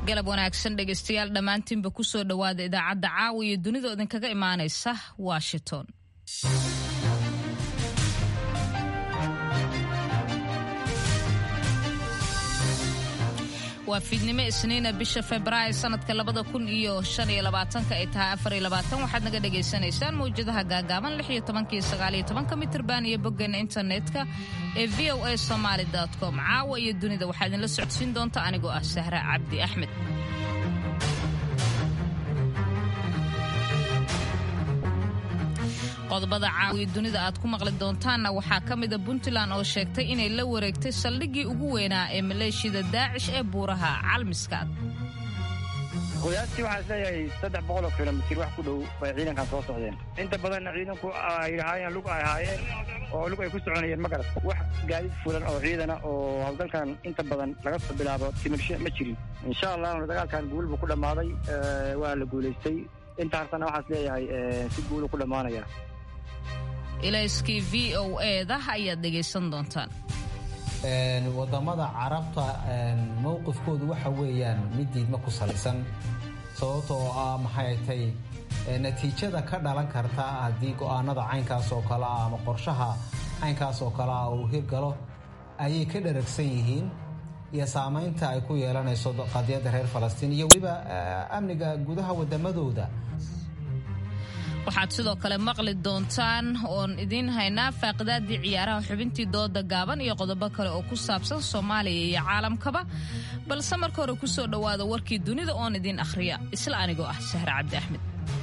galab wanaagsan dhegaystayaal dhammaantiinba ku soo dhowaada idaacadda caawa iyo dunida idinkaga imaanaysa washington waa fiidnimo isniina bisha februaayo sanadka labada kun iyo shan iyo labaatanka ay tahay afar iyo labaatan waxaad naga dhagaysanaysaan mawjadaha gaagaaban lix iyo tobanka iyo sagaal iyo tobanka mitirban iyo boggeena internetka ee v o a somaali com caawa iyo dunida waxaa idinla socodsiin doonta anigoo ah sahra cabdi axmed qodobada caawiya dunida aad ku maqli doontaanna waxaa ka mida puntland oo sheegtay inay la wareegtay saldhiggii ugu weynaa ee maleeshiyada daacish ee buuraha calmiskaad qiyaastii waxaa isleeyahay saddex boqol oo kilomitir wax ku dhow bay ciidankan soo socdeen inta badanna ciidanku ay lahaayeen lug ay ahaayeen oo lug ay ku soconayeen ma garat wax gaadiid fulan oo ciidana oo howlgalkan inta badan laga soo bilaabo timirshe ma jirin insha allahna dagaalkan guul buu ku dhammaaday waa la guulaystay inta hartana waxaa isleeyahay si guulu ku dhammaanaya ilayskii v o eda ayaad dhegaysan doontaan wadamada carabta mowqifkoodu waxa weeyaan mid diidma ku salaysan sababta oo ah maxay tay natiijada ka dhalan karta haddii go'aanada caynkaas oo kale ah ama qorshaha caynkaas oo kale ah uu hirgalo ayay ka dharagsan yihiin iyo saamaynta ay ku yeelanayso qadiyadda reer falastiin iyo weliba amniga gudaha wadamadooda waxaad sidoo kale maqli doontaan oon idiin haynaa faaqidaadii ciyaaraha xubintii dooda gaaban iyo qodobo kale oo ku saabsan soomaaliya iyo caalamkaba balse marka hore ku soo dhowaada warkii dunida oon idiin akhriya isla anigoo ah sahre cabdi axmed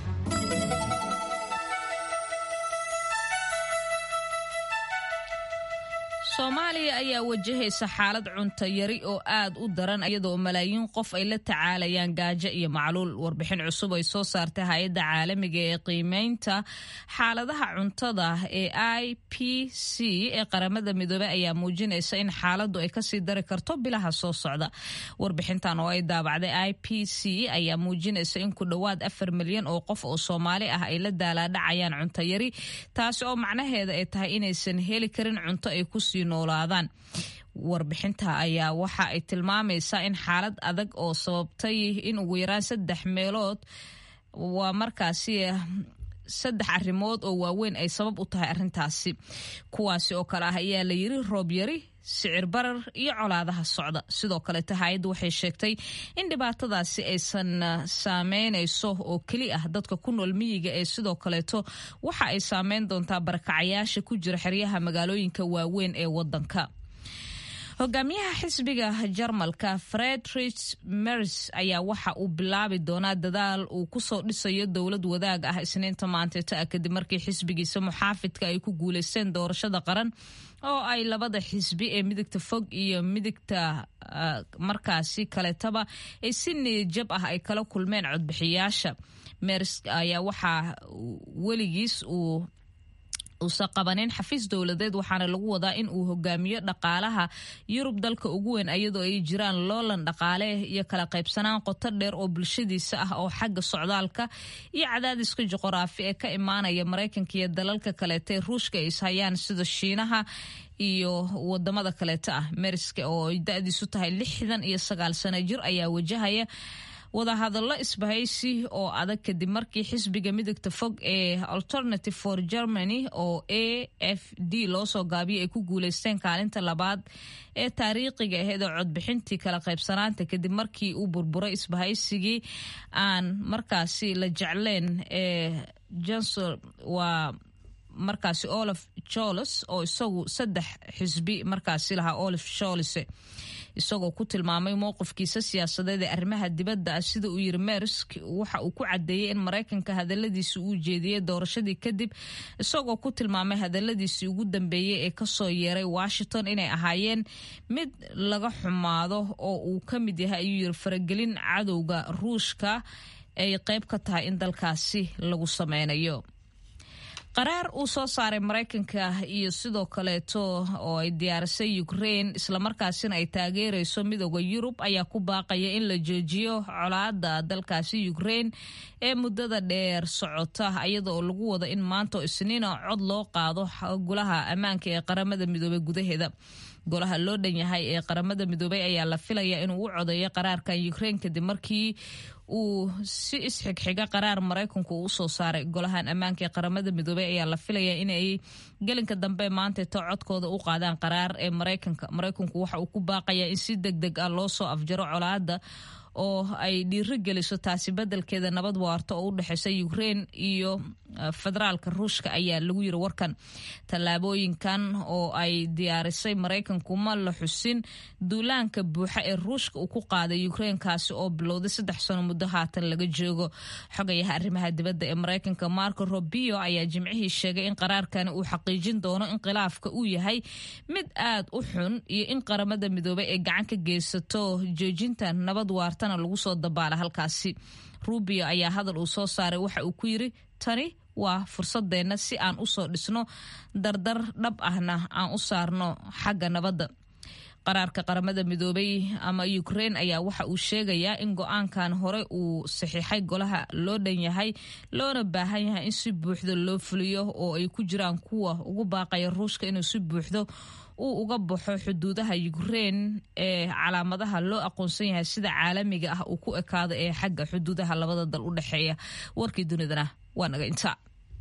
soomaaliya ayaa wajahaysa xaalad cunto yari oo aad u daran iyadoo malaayiin qof ay la tacaalayaan gaajo iyo macluul warbixin cusub ay soo saartay hay-adda caalamiga ee qiimeynta xaaladaha cuntada ee i p c ee qaramada midoobey ayaa muujinaysa in xaaladdu ay kasii dari karto bilaha soo socda warbixintan oo ay daabacday i p c ayaa muujinaysa in ku dhowaad afar milyan oo qof oo soomaali ah ay la daalaadhacayaan cunto yari taasi oo macnaheeda ay tahay inaysan heli karin cunto ay kusii noolaadaan warbixinta ayaa waxa ay tilmaamaysaa in xaalad adag oo sababtay in ugu yaraan saddex meelood waa markaasi saddex arrimood oo waaweyn ay sabab u tahay arrintaasi kuwaasi oo kale ah ayaa la yiri roob yari sicir barar iyo colaadaha socda sidoo kaleeta hay-addu waxay sheegtay in dhibaatadaasi aysan saameynayso oo keli ah dadka ku nool miyiga ee sidoo kaleeto waxa ay saameyn doontaa barakacayaasha ku jira xeryaha magaalooyinka waaweyn ee wadanka hogaamiyaha xisbiga jarmalka fredrich mers ayaa waxa uu bilaabi doonaa dadaal uu kusoo dhisayo dowlad wadaag ah isniinta maanteeta ah kadib markii xisbigiisa muxaafidka ay ku guuleysteen doorashada qaran oo ay labada xisbi ee midigta fog iyo midigta markaasi kaletaba ay si niyadjab ah ay kala kulmeen codbixiyaasha mers ayaa waxaa weligiis uu uusan qabanin xafiis dowladeed waxaana lagu wadaa in uu hogaamiyo dhaqaalaha yurub dalka ugu weyn iyadoo ay jiraan loolan dhaqaale iyo kala qaybsanaan qoto dheer oo bulshadiisa ah oo xagga socdaalka iyo cadaadiska juquraafi ee ka imaanaya maraykanka iyo dalalka kaleeta ruushka ay ishayaan sida shiinaha iyo wadamada kaleeta ah meriska oo ay da-diisu tahay lixdan iyo sagaal sano jir ayaa wajahaya wadahadallo isbahaysi oo adag kadib markii xisbiga midigta fog ee alternative for germany oo a f d loo soo gaabiyay ay ku guuleysteen kaalinta labaad ee taariikhiga aheed oo codbixintii kala qaybsanaanta kadib markii uu burburay isbahaysigii aan markaasi la jecleen ee johnson waa markaasi olaf joles oo isagu saddex xisbi markaasi lahaa olaf sholise isagoo ku tilmaamay mowqifkiisa siyaasadeed ee arrimaha dibadda ah sida uu yiri mersk waxa uu ku cadeeyey in maraykanka hadaladiisi uu jeediyey doorashadii kadib isagoo ku tilmaamay hadaladiisii ugu dambeeyey ee kasoo yeeray washington inay ahaayeen mid laga xumaado oo uu ka mid yahay ayuu yiri faragelin cadowga ruushka ay qayb ka tahay in dalkaasi lagu sameynayo qaraar uu soo saaray maraykanka iyo sidoo kaleeto oo ay diyaarisay ukraine islamarkaasina ay taageerayso midooda yurub ayaa ku baaqaya in la joojiyo colaada dalkaasi ukraine ee muddada dheer socota iyada oo lagu wado in maanta oo isniina cod loo qaado golaha ammaanka ee qaramada midoobey gudaheeda golaha loo dhan yahay ee qaramada midoobay ayaa la filaya inuu u codeeyo qaraarkan ukraine kadib markii uu si isxigxiga qaraar maraykanku uu usoo saaray golahan ammaanka ee qaramada midoobey ayaa la filaya inay gelinka dambe maantato codkooda u qaadaan qaraar ee maraykanka maraykanku waxa uu ku baaqayaa in si deg deg ah loo soo afjaro colaada oo ay dhiiro geliso taasi bedelkeeda nabad waarto oo u dhexeysa ukraine iyo federaalka ruushka ayaa lagu yiri warkan tallaabooyinkan oo ay diyaarisay maraykanku ma la xusin duulaanka buuxa ee ruushka uu ku qaaday ukraine kaasi oo bilowday saddex sano muddo haatan laga joogo xogayaha arrimaha dibadda ee maraykanka marco robio ayaa jimcihii sheegay in qaraarkani uu xaqiijin doono in khilaafka uu yahay mid aad u xun iyo in qaramada midoobey ay gacan ka geysato joojinta nabad waartana lagu soo dabaala halkaasi rubio ayaa hadal uu soo saaray waxa uu ku yiri tani waa fursadeenna si aan usoo dhisno dardar dhab ahna aan u saarno xagga nabadda qaraarka qaramada midoobay ama ukraine ayaa waxa uu sheegayaa in go-aankan hore uu saxiixay golaha loo dhan yahay loona baahan yahay in si buuxda loo fuliyo oo ay ku jiraan kuwa ugu baaqaya ruushka inuu si buuxdo uu uga baxo xuduudaha ukraine ee calaamadaha loo aqoonsan yahay sida caalamiga ah uu ku ekaado ee xagga xuduudaha labada dal u dhexeeya warkii dunidana waa naga intaa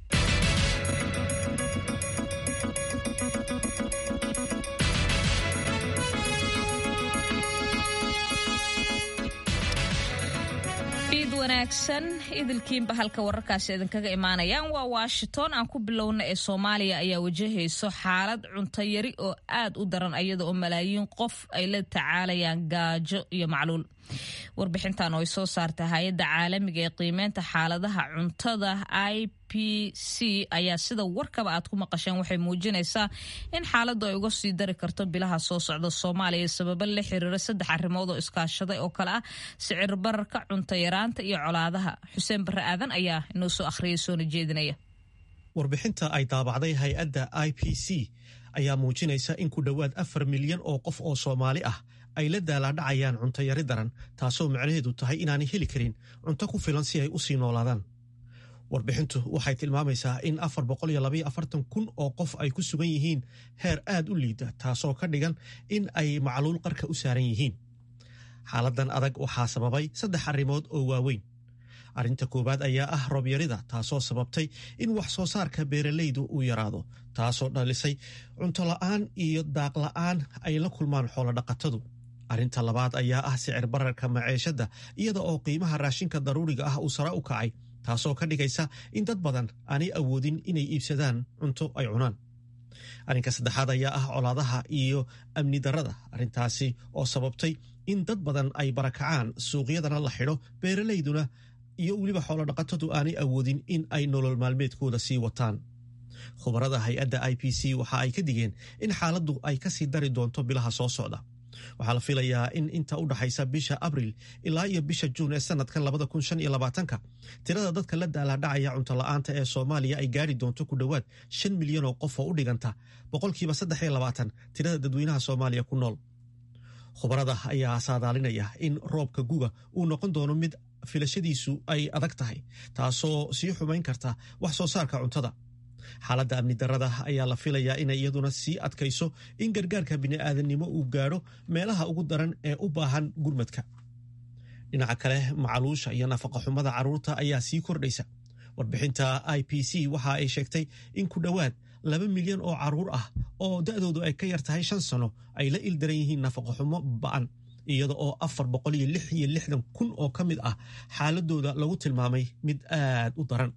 wanaagsan idilkiinba halka wararkaasi idinkaga imaanayaan waa washington aan ku bilowna ee soomaaliya ayaa wajahayso xaalad cunto yari oo aad u daran iyada oo malaayiin qof ay la tacaalayaan gaajo iyo macluul warbixintan oo ay soo saartay hay-adda caalamiga ee qiimeynta xaaladaha cuntada i p c ayaa sida warkaba aad ku maqasheen waxay muujinaysaa in xaaladdu ay uga sii dari karto bilaha soo socda soomaaliya sababo la xiriira saddex arrimood oo iskaashaday oo kale ah sicir bararka cunto yaraanta iyo colaadaha xuseen barre aadan ayaa inoo soo akhriyay soona jeedinaya warbixinta ay daabacday hay-adda i p c ayaa muujinaysa in ku dhowaad afar milyan oo qof oo soomaali ah ay la daalaadhacayaan cunto yari daran taasoo macnaheedu tahay inaanay heli karin cunto ku filan si ay u sii noolaadaan warbixintu waxay tilmaamaysaa in afar boqoliyoabayoafartan kun oo qof ay ku sugan yihiin heer aad u liida taasoo ka dhigan in ay macluul qarka u saaran yihiin xaaladan adag waxaa sababay saddex arrimood oo waaweyn arrinta koowaad ayaa ah roobyarida taasoo sababtay in wax soo saarka beeralaydu uu yaraado taasoo dhalisay cunto la'aan iyo daaq la'aan ay la kulmaan xoolodhaqatadu arrinta labaad ayaa ah sicir bararka maceeshadda iyada oo qiimaha raashinka daruuriga ah uu sare u kacay taasoo ka dhigaysa in dad badan aanay awoodin inay iibsadaan cunto ay cunaan arrinka saddexaad ayaa ah colaadaha iyo amni darrada arrintaasi oo sababtay in dad badan ay barakacaan suuqyadana la xidho beeralayduna iyo weliba xoolodhaqatadu aanay awoodin in ay nolol maalmeedkooda sii wataan khubarada hay-adda i p c waxa ay ka digeen in xaaladdu ay kasii dari doonto bilaha soo socda waxaa la filayaa in inta u dhaxaysa bisha abril ilaa iyo bisha juun ee sanadkan labada kun shan iyo labaatanka tirada dadka la daalaadhacaya cunto la'aanta ee soomaaliya ay gaari doonto ku dhowaad shan milyan oo qof oo u dhiganta boqolkiiba saddex iyo labaatan tirada dadweynaha soomaaliya ku nool khubarada ayaa saadaalinaya in roobka guga uu noqon doono mid filashadiisu ay adag tahay taasoo sii xumayn karta wax soo saarka cuntada xaaladda amni darrada ayaa la filayaa inay iyaduna sii adkayso in gargaarka bini'aadannimo uu gaadho meelaha ugu daran ee u baahan gurmadka dhinaca kale macaluusha iyo nafaqaxumada carruurta ayaa sii kordhaysa warbixinta i p c waxa ay sheegtay in ku dhowaad laba milyan oo carruur ah oo da'doodu ay ka yar tahay shan sano ay la ildaran yihiin nafaqaxumo ba'an iyada oo afar boqol iyo lix iyo lixdan kun oo ka mid ah xaaladooda lagu tilmaamay mid aad u daran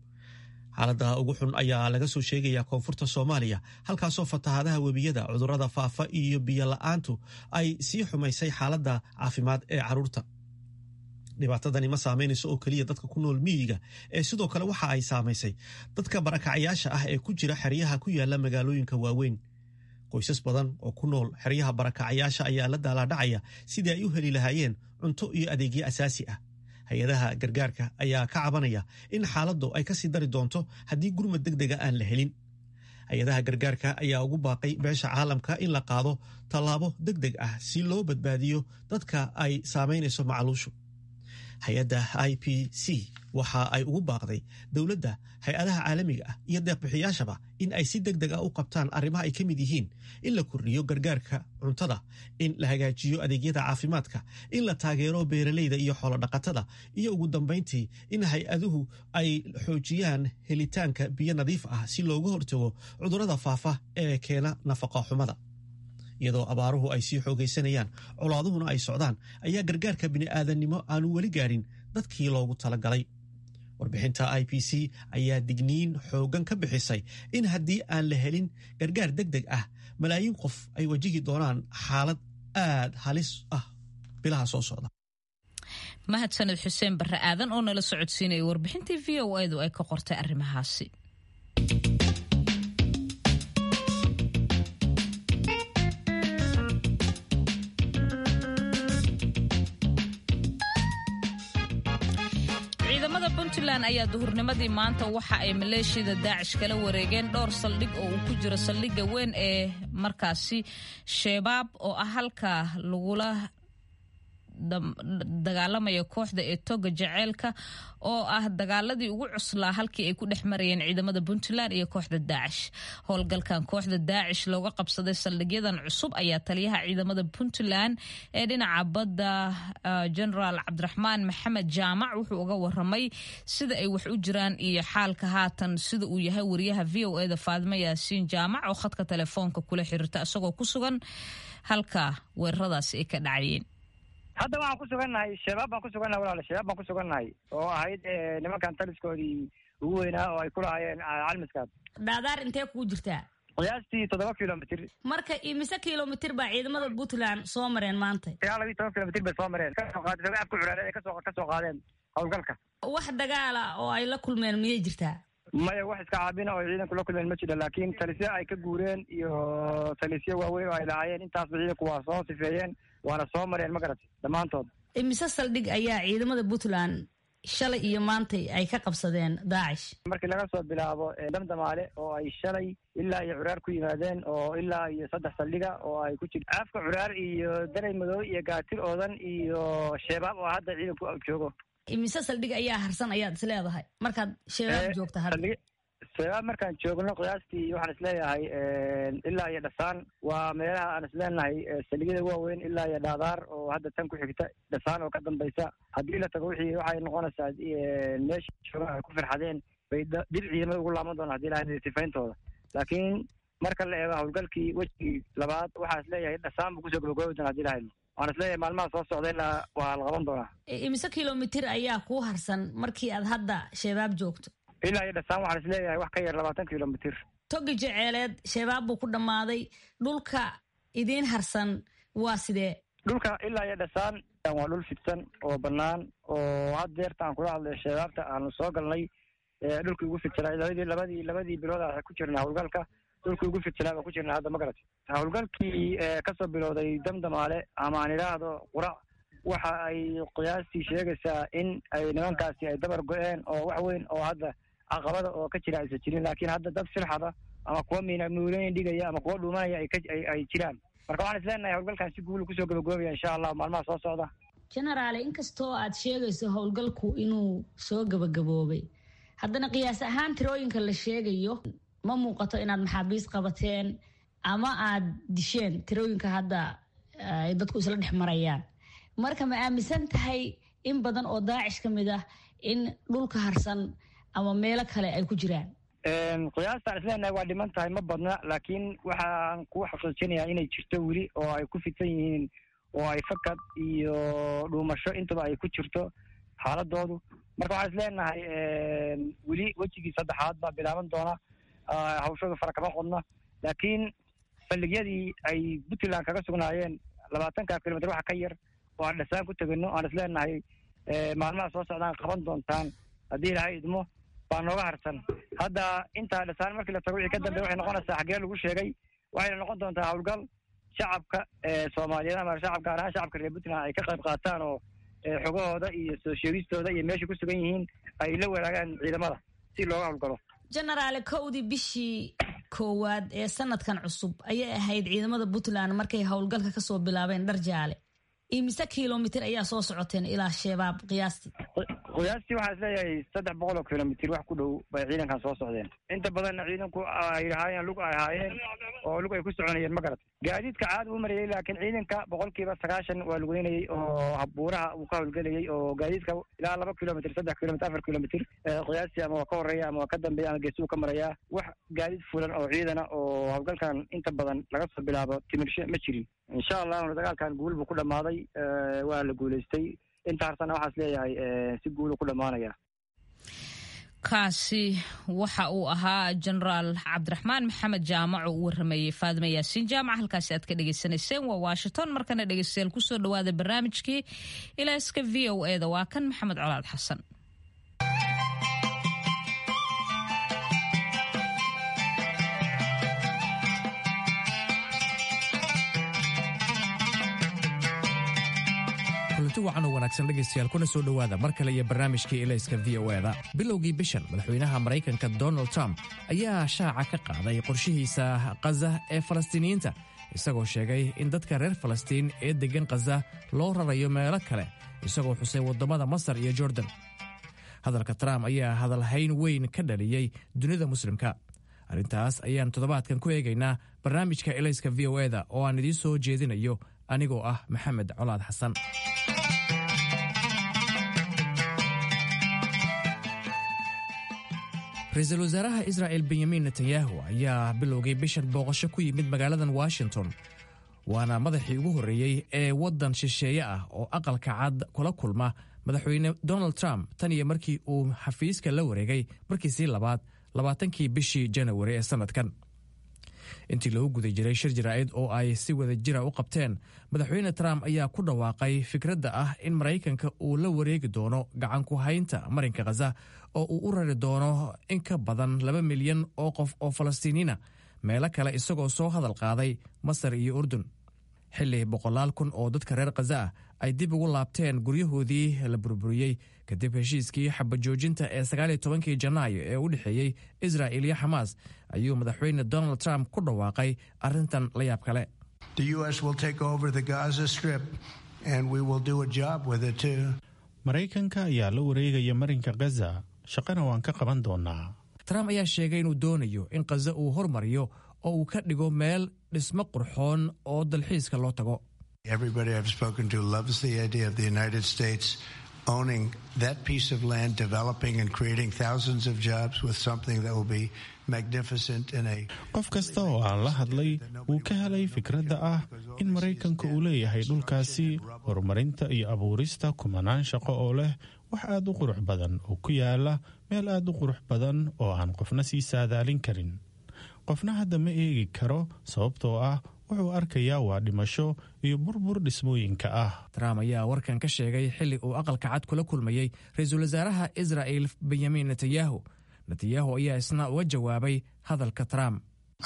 xaaladda ugu xun ayaa laga soo sheegayaa koonfurta soomaaliya halkaasoo fatahaadaha webiyada cudurrada faafa iyo biyo la'aantu ay sii xumaysay xaaladda caafimaad ee carruurta dhibaatadani ma saamaynayso oo keliya dadka ku nool miyiga ee sidoo kale waxa ay saamaysay dadka barakacayaasha ah ee ku jira xeryaha ku yaala magaalooyinka waaweyn qoysas badan oo ku nool xeryaha barakacayaasha ayaa la daalaadhacaya sidii ay u heli lahaayeen cunto iyo adeegyo asaasi ah hay-adaha gargaarka ayaa ka cabanaya in xaaladdu ay kasii dari doonto haddii gurmad deg dega aan la helin hay-adaha gargaarka ayaa ugu baaqay beesha caalamka in la qaado tallaabo deg deg ah si loo badbaadiyo dadka ay saamaynayso macaluushu hay-adda i p c waxa ay ugu baaqday dowladda hay-adaha caalamiga ah iyo deeqbixiyaashaba in ay si deg deg ah u qabtaan arrimaha ay ka mid yihiin in la kordhiyo gargaarka cuntada in la hagaajiyo adeegyada caafimaadka in la taageero beeralayda iyo xoolodhaqatada iyo ugu dambayntii in hay-aduhu ay xoojiyaan helitaanka biyo nadiif ah si looga hortago cudurrada faafa ee keena nafaqa xumada iyadoo abaaruhu ay sii xoogaysanayaan colaaduhuna ay socdaan ayaa gargaarka bini'aadannimo aanu weli gaadhin dadkii loogu talagalay warbixinta i p c ayaa digniin xooggan ka bixisay in haddii aan la helin gargaar deg deg ah malaayiin qof ay wajihi doonaan xaalad aad halis ah bilaha soo socda mahadsaned xuseen barre aadan oo nala socodsiinaya warbixintii v o edu ay ka qortay arrimahaasi puntland ayaa duhurnimadii maanta waxa ay maleeshiyada daacish kala wareegeen dhowr saldhig oo uu ku jiro saldhigga weyn ee markaasi shabaab oo ah halka lagula dagaalamaya kooxda ee toga jaceylka oo ah dagaaladii ugu cuslaa halkii ay ku dhex marayeen ciidamada puntland iyo kooxda daacish howlgalkan kooxda daacish looga qabsaday saldhigyadan cusub ayaa taliyaha ciidamada puntland ee dhinaca badda genaraal cabdiraxmaan maxamed jaamac wuxuu uga waramay sida ay wax u jiraan iyo xaalka haatan sida uu yahay wariyaha v o eda faadimo yaasiin jaamac oo khadka telefoonka kula xiriirta isagoo ku sugan halka weeraradaasi ay ka dhacayeen hadda waxaan ku sugannahay shabaab baan ku sugannahay walaale shabaab baan ku sugannahay oo ahayd nimankan taliskoodii ugu weynaa oo ay ku lahaayeen calmiskaad dhaadaar intee kugu jirtaa qiyaastii toddoba kilomitr marka imise kilomitr baa ciidamada puntland soo mareen maanta ilaa labiyi toban kilomitr bay soo mareen kasoo qaadeen afku curaareen ay kasoo kasoo qaadeen howlgalka wax dagaala oo ay la kulmeen miyay jirtaa maya wax iska caabina oo ciidanku la kulmeen ma jiro laakiin talisyo ay ka guureen iyo talisyo waaweyn oo ay lahaayeen intaasba ciidanku waa soo sifeeyeen waana soo mareen ma garatay dhammaantood imise saldhig ayaa ciidamada puntland shalay iyo maantay ay ka qabsadeen daacish markii laga soo bilaabo damdamaale oo ay shalay ilaa iyo curaar ku yimaadeen oo ilaa iyo saddex saldhiga oo ay ku jir afka curaar iyo daray madow iyo gaatir oodan iyo sheebaab oo hadda ciidanku joogo imise saldhig ayaa harsan ayaad is leedahay markaad shabaab joogta hadda shabaab markaan joogno qiyaastii waxaan isleeyahay ilaa iyo dhasaan waa meelaha aan isleenahay saldhigyada waaweyn ilaa iyo dhaadaar oo hadda tan ku xigta dhasaan oo ka dambaysa haddii la tago wixii waxay noqonaysaa meesha joogaan ay ku firxadeen bay dib ciidamada ugu laaban doonaan hadii lahay sifayntooda laakiin marka la eego howlgalkii wejigii labaad waxaa isleeyahay dhasaan buu kusoo gabagoobi doona hadii lahayno waan isleeyahay maalmaha soo socda ilaa waa la qaban doonaa imise kilomitr ayaa kuu harsan markii aad hadda shabaab joogto ilaa iyo dhasaan waxaan isleeyahay wax ka yar labaatan kilomitr togi jeceeleed shabaab buu ku dhammaaday dhulka idiin harsan waa sidee dhulka ilaa iyo dhasaan waa dhul fidsan oo bannaan oo had deerta aan kula hadlayo shabaabta aanu soo galnay dhulkii ugu fidsanaa labadii labadii labadii bilood aan ku jirnay howlgalka dhulkii ugu fidsanaa baan ku jirnay hadda ma garatay howlgalkii kasoo bilowday damdamaale ama aan idhaahdo qurac waxa ay qiyaastii sheegaysaa in ay nimankaasi ay dabar go-een oo wax weyn oo hadda caqabada oo ka jira aysan jirin laakiin hadda dad silxada ama kuwa miinmuulooyin dhigaya ama kuwa dhuumanaya ay jiraan marka waxaan isleenahay howlgalkan si guula kusoo gabagaobaya insha allah maalmaha soo socda genaraale inkastoo aad sheegayso howlgalku inuu soo gabagaboobay haddana qiyaas ahaan tirooyinka la sheegayo ma muuqato inaad maxaabiis qabateen ama aad disheen tirooyinka hadda ay dadku isla dhex marayaan marka ma aaminsan tahay in badan oo daacish ka mid ah in dhulka harsan ama meelo kale ay ku jiraan qiyaastaan isleenahay waa dhiman tahay ma badna laakiin waxaan ku xaqiijinayaa inay jirto weli oo ay ku fidsan yihiin oo ay fakad iyo dhuumasho intaba ay ku jirto xaaladoodu marka waxaan isleenahay weli wejigii saddexaad baa bilaaban doona hawshooda fara kama qodna laakiin saldhigyadii ay puntland kaga sugnaayeen labaatanka kilomitr waxa ka yar oo aan dhasaan ku tegino aan isleenahay maalmaha soo socdaan qaban doontaan haddii ilahay idmo baa nooga harsan hadda intaa dhasaan markii la tago wixii ka dambe waxay noqonaysaa xaggee lagu sheegay waxayna noqon doontaa howlgal shacabka soomaaliyeed ama shacab gaar ahaan shacabka reer puntland ay ka qayb qaataan oo xogahooda iyo soo sheegistooda iyo meeshay ku sugan yihiin ay la wadaagaan ciidamada si looga howlgalo genaraale kowdii bishii koowaad ee sanadkan cusub ayay ahayd ciidamada puntland markay howlgalka kasoo bilaabeen dhar jaale imise kilomitir ayaa soo socoteen ilaa shabaab qiyaastii qiyaastii waxaa isleeyahay saddex boqol oo kilomitir wax ku dhow bay ciidankan soo socdeen inta badanna ciidanku ay ahaayeen lug ay ahaayeen oo lug ay ku soconayeen ma garat gaadiidka caad uu marayay laakiin ciidanka boqolkiiba sagaashan waa lugeynayay oo buuraha uu ka howlgelayay oo gaadiidka ilaa laba kilomitr saddex kilomitr afar kilomitr qiyaastii ama waa ka horeeya ama waa ka dambeeya ama geesuu ka marayaa wax gaadiid fulan oo ciidana oo howlgalkan inta badan laga soo bilaabo timirshe ma jirin insha allahuna dagaalkan guul buu ku dhammaaday waa la guulaystay inta harsana waxaas leeyahay si guulu ku dhammaanaya kaasi waxa uu ahaa jenaraal cabdiraxmaan maxamed jaamac oo u waramayey faadima yaasiin jaamac halkaasi aad ka dhegaysanayseen waa washington markana dhegeystayaal kusoo dhawaada barnaamijkii ilaaska v o e da waa kan maxamed colaad xasan kulanti wacan oo wanaagsan dhegaystayaal kuna soo dhowaada mar kale iyo barnaamijkii elayska v o eda bilowgii bishan madaxweynaha maraykanka donald trump ayaa shaaca ka qaaday qorshihiisa khaza ee falastiiniyiinta isagoo sheegay in dadka reer falastiin ee deggan khaza loo rarayo meelo kale isagoo xusay waddamada masar iyo jordan hadalka trump ayaa hadalhayn weyn ka dhaliyey dunida muslimka arrintaas ayaan toddobaadkan ku eegaynaa barnaamijka elayska v o eda oo aan idiin soo jeedinayo anigoo ah maxamed colaad xasan ra-iisul wasaaraha israa'el benyamin netanyahu ayaa bilowgay bishan booqasho ku yimid magaaladan washington waana madaxii ugu horreeyey ee waddan shisheeye ah oo aqalka cad kula kulma madaxweyne donald trump tan iyo markii uu xafiiska la wareegay markiisii labaad labaatankii bishii janawari ee sannadkan intii lagu guda jiray shir jaraa'id oo ay si wada jira u qabteen madaxweyne trump ayaa ku dhawaaqay fikradda ah in maraykanka uu la wareegi doono gacan ku haynta marinka khaza oo uu u rari doono in ka badan laba milyan oo qof oo falastiiniina meelo kale isagoo soo hadal qaaday masar iyo urdun xilli boqolaal kun oo dadka reer khaza ah ay dib ugu laabteen guryahoodii la burburiyey kadib heshiiskii xabajoojinta ee sagaaliyo tobankii janaayo ee u dhexeeyey israa'il iyo xamaas ayuu madaxweyne donald trump ku dhawaaqay arrintan la yaab kale maraykanka ayaa la wareegaya marinka khaza shaqana waan ka qaban doonaa trump ayaa sheegay inuu doonayo in khaza uu hormariyo oo uu ka dhigo meel dhismo qurxoon oo dalxiiska loo tago owning that piece of land, developing and creating thousands of jobs with something that will be magnificent in a qof kasta oo aan la hadlay wuu ka helay fikradda ah in maraykanka uu leeyahay dhulkaasi horumarinta iyo abuurista kumanaan shaqo oo leh wax aad u qurux badan oo ku yaala meel aad u qurux badan oo aan qofna sii saadaalin karin qofna hadda ma eegi karo sababtoo ah wuxuu arkayaa waa dhimasho iyo burbur dhismooyinka ah trump ayaa warkan ka sheegay xilli uu aqalka cad kula kulmayey ra-iisul wasaaraha israa'il benyamin netanyahu netanyahu ayaa isna uga jawaabay hadalka trump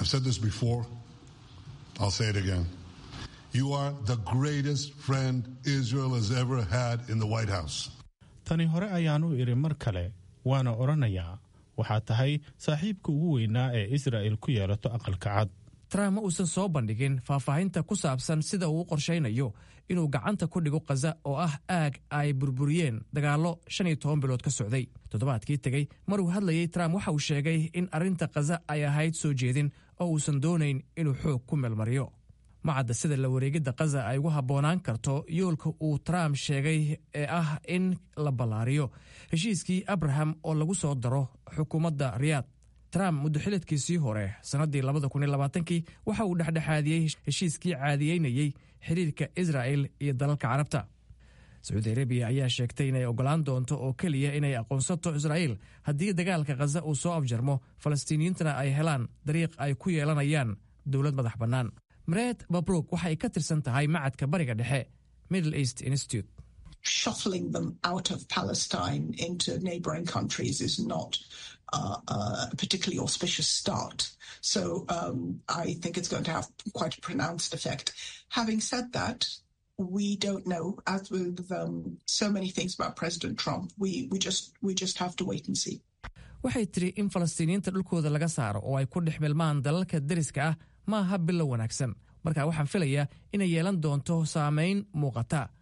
tani hore ayaan u idhi mar kale waana odhanayaa waxaa tahay saaxiibka ugu weynaa ee israa'il ku yeelato aqalka cad trump ma uusan soo bandhigin faahfaahinta ku saabsan sida uu u qorshaynayo inuu gacanta ku dhigo khaza oo ah aag ay burburiyeen dagaallo shan iyo toban bilood ka socday toddobaadkii tegey maruu hadlayey trump waxa uu sheegay in arrinta khaza ay ahayd soo jeedin oo uusan doonayn inuu xoog ku meelmariyo macadda sida la wareegidda khaza ay ugu habboonaan karto yoolka uu trump sheegay ee ah in la ballaariyo heshiiskii abraham oo lagu soo daro xukuumadda riyaad trump muddoxiladkiisii hore sannaddii labada kun iyo labaatankii waxa uu dhexdhexaadiyey heshiiskii caadiyeynayey xiriirka israa'el iyo dalalka carabta sacuudi arabiya ayaa sheegtay inay oggolaan doonto oo keliya inay aqoonsato israa'il haddii dagaalka khaza uu soo afjarmo falastiiniyiintana ay helaan dariiq ay ku yeelanayaan dowlad madax bannaan mareed babrug waxay ka tirsan tahay macadka bariga dhexe middle east institute shuffling them out of Palestine into neighboring countries is not uh, uh, a particularly auspicious start. So um, I think it's going to have quite a pronounced effect. Having said that, we don't know. As with um, so many things about President Trump, we, we just we just have to wait and see. waxay tiri in falastiiniyiinta dhulkooda laga saaro oo ay ku dhex milmaan dalalka deriska ah ma aha bilow wanaagsan marka waxaan filayaa inay yeelan doonto saamayn muuqata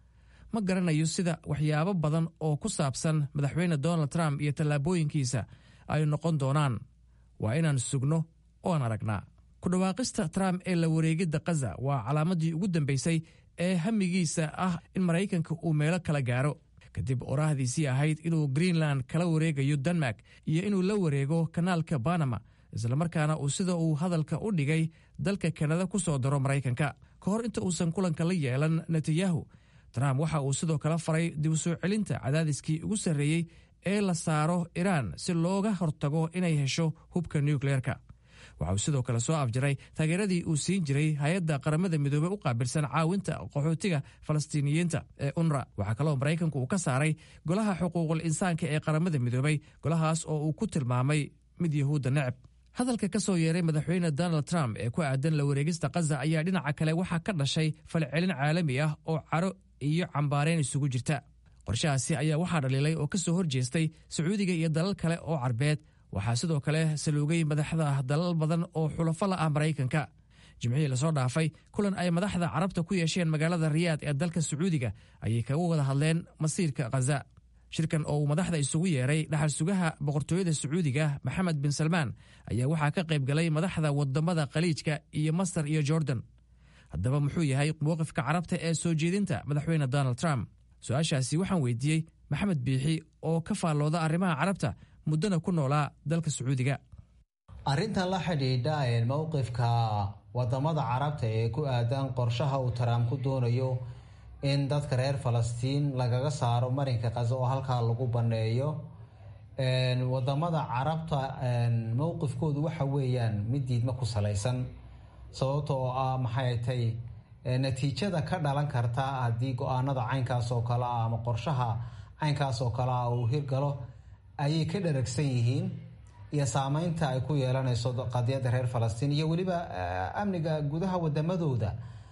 ma garanayo sida waxyaabo badan oo ku saabsan madaxweyne donald trump iyo tallaabooyinkiisa ay noqon doonaan waa inaan sugno oan aragnaa ku dhawaaqista trump ee la wareegidda kaza waa calaamaddii ugu dambaysay ee hamigiisa ah in maraykanka uu meelo kala gaaro kadib oraahdiisii ahayd inuu greenland kala wareegayo denmark iyo inuu la wareego kanaalka banama islamarkaana uu sida uu hadalka u dhigay dalka kanada ku soo daro maraykanka ka hor inta uusan kulanka la yeelan netanyahu trump waxa uu sidoo kale faray dib u soo celinta cadaadiskii ugu sarreeyey ee la saaro iraan si looga hortago inay hesho hubka nukleerka waxa uu sidoo kale soo afjaray taageeradii uu siin jiray hay-adda qaramada midoobey u qaabilsan caawinta qaxootiga falastiiniyiinta ee unra waxaa kaloo maraykanku uu ka saaray golaha xuquuqul insaanka ee qaramada midoobey golahaas oo uu ku tilmaamay mid yahuudda neceb hadalka ka soo yeeray madaxweyne donald trump ee ku aadan la wareegista kaza ayaa dhinaca kale waxaa ka dhashay falcelin caalami ah oo caro iyo cambaareen isugu jirta qorshahaasi ayaa waxaa dhaliilay oo ka soo horjeestay sacuudiga iyo dalal kale oo carbeed waxaa sidoo kale saluugay madaxda dalal badan oo xulafo la ah maraykanka jimcihii lasoo dhaafay kulan ay madaxda carabta ku yeesheen magaalada riyaad ee dalka sacuudiga ayay kaga wada hadleen masiirka khaza shirkan oo uu madaxda isugu yeeray dhaxal sugaha boqortooyada sacuudiga maxamed bin salmaan ayaa waxaa ka qayb galay madaxda wadamada khaliijka iyo masar iyo jordan haddaba muxuu yahay mowqifka carabta ee soo jeedinta madaxweyne donald trump su-aashaasi waxaan weydiiyey maxamed biixi oo ka faallooda arrimaha carabta muddana ku noolaa dalka sacuudiga arrintan la xidhiidha mowqifka wadamada carabta ee ku aadan qorshaha uu trump ku doonayo in dadka reer falastiin lagaga saaro marinka kaza oo halkaa lagu baneeyo wadamada carabta mowqifkoodu waxa weeyaan mid diidma ku salaysan sababta oo ah maxay tay natiijada ka dhalan karta haddii go-aanada caynkaas oo kale ah ama qorshaha caynkaas oo kale ah uu hirgalo ayay ka dharagsan yihiin iyo saameynta ay ku yeelanayso qadiyadda reer falastiin iyo weliba amniga gudaha wadamadooda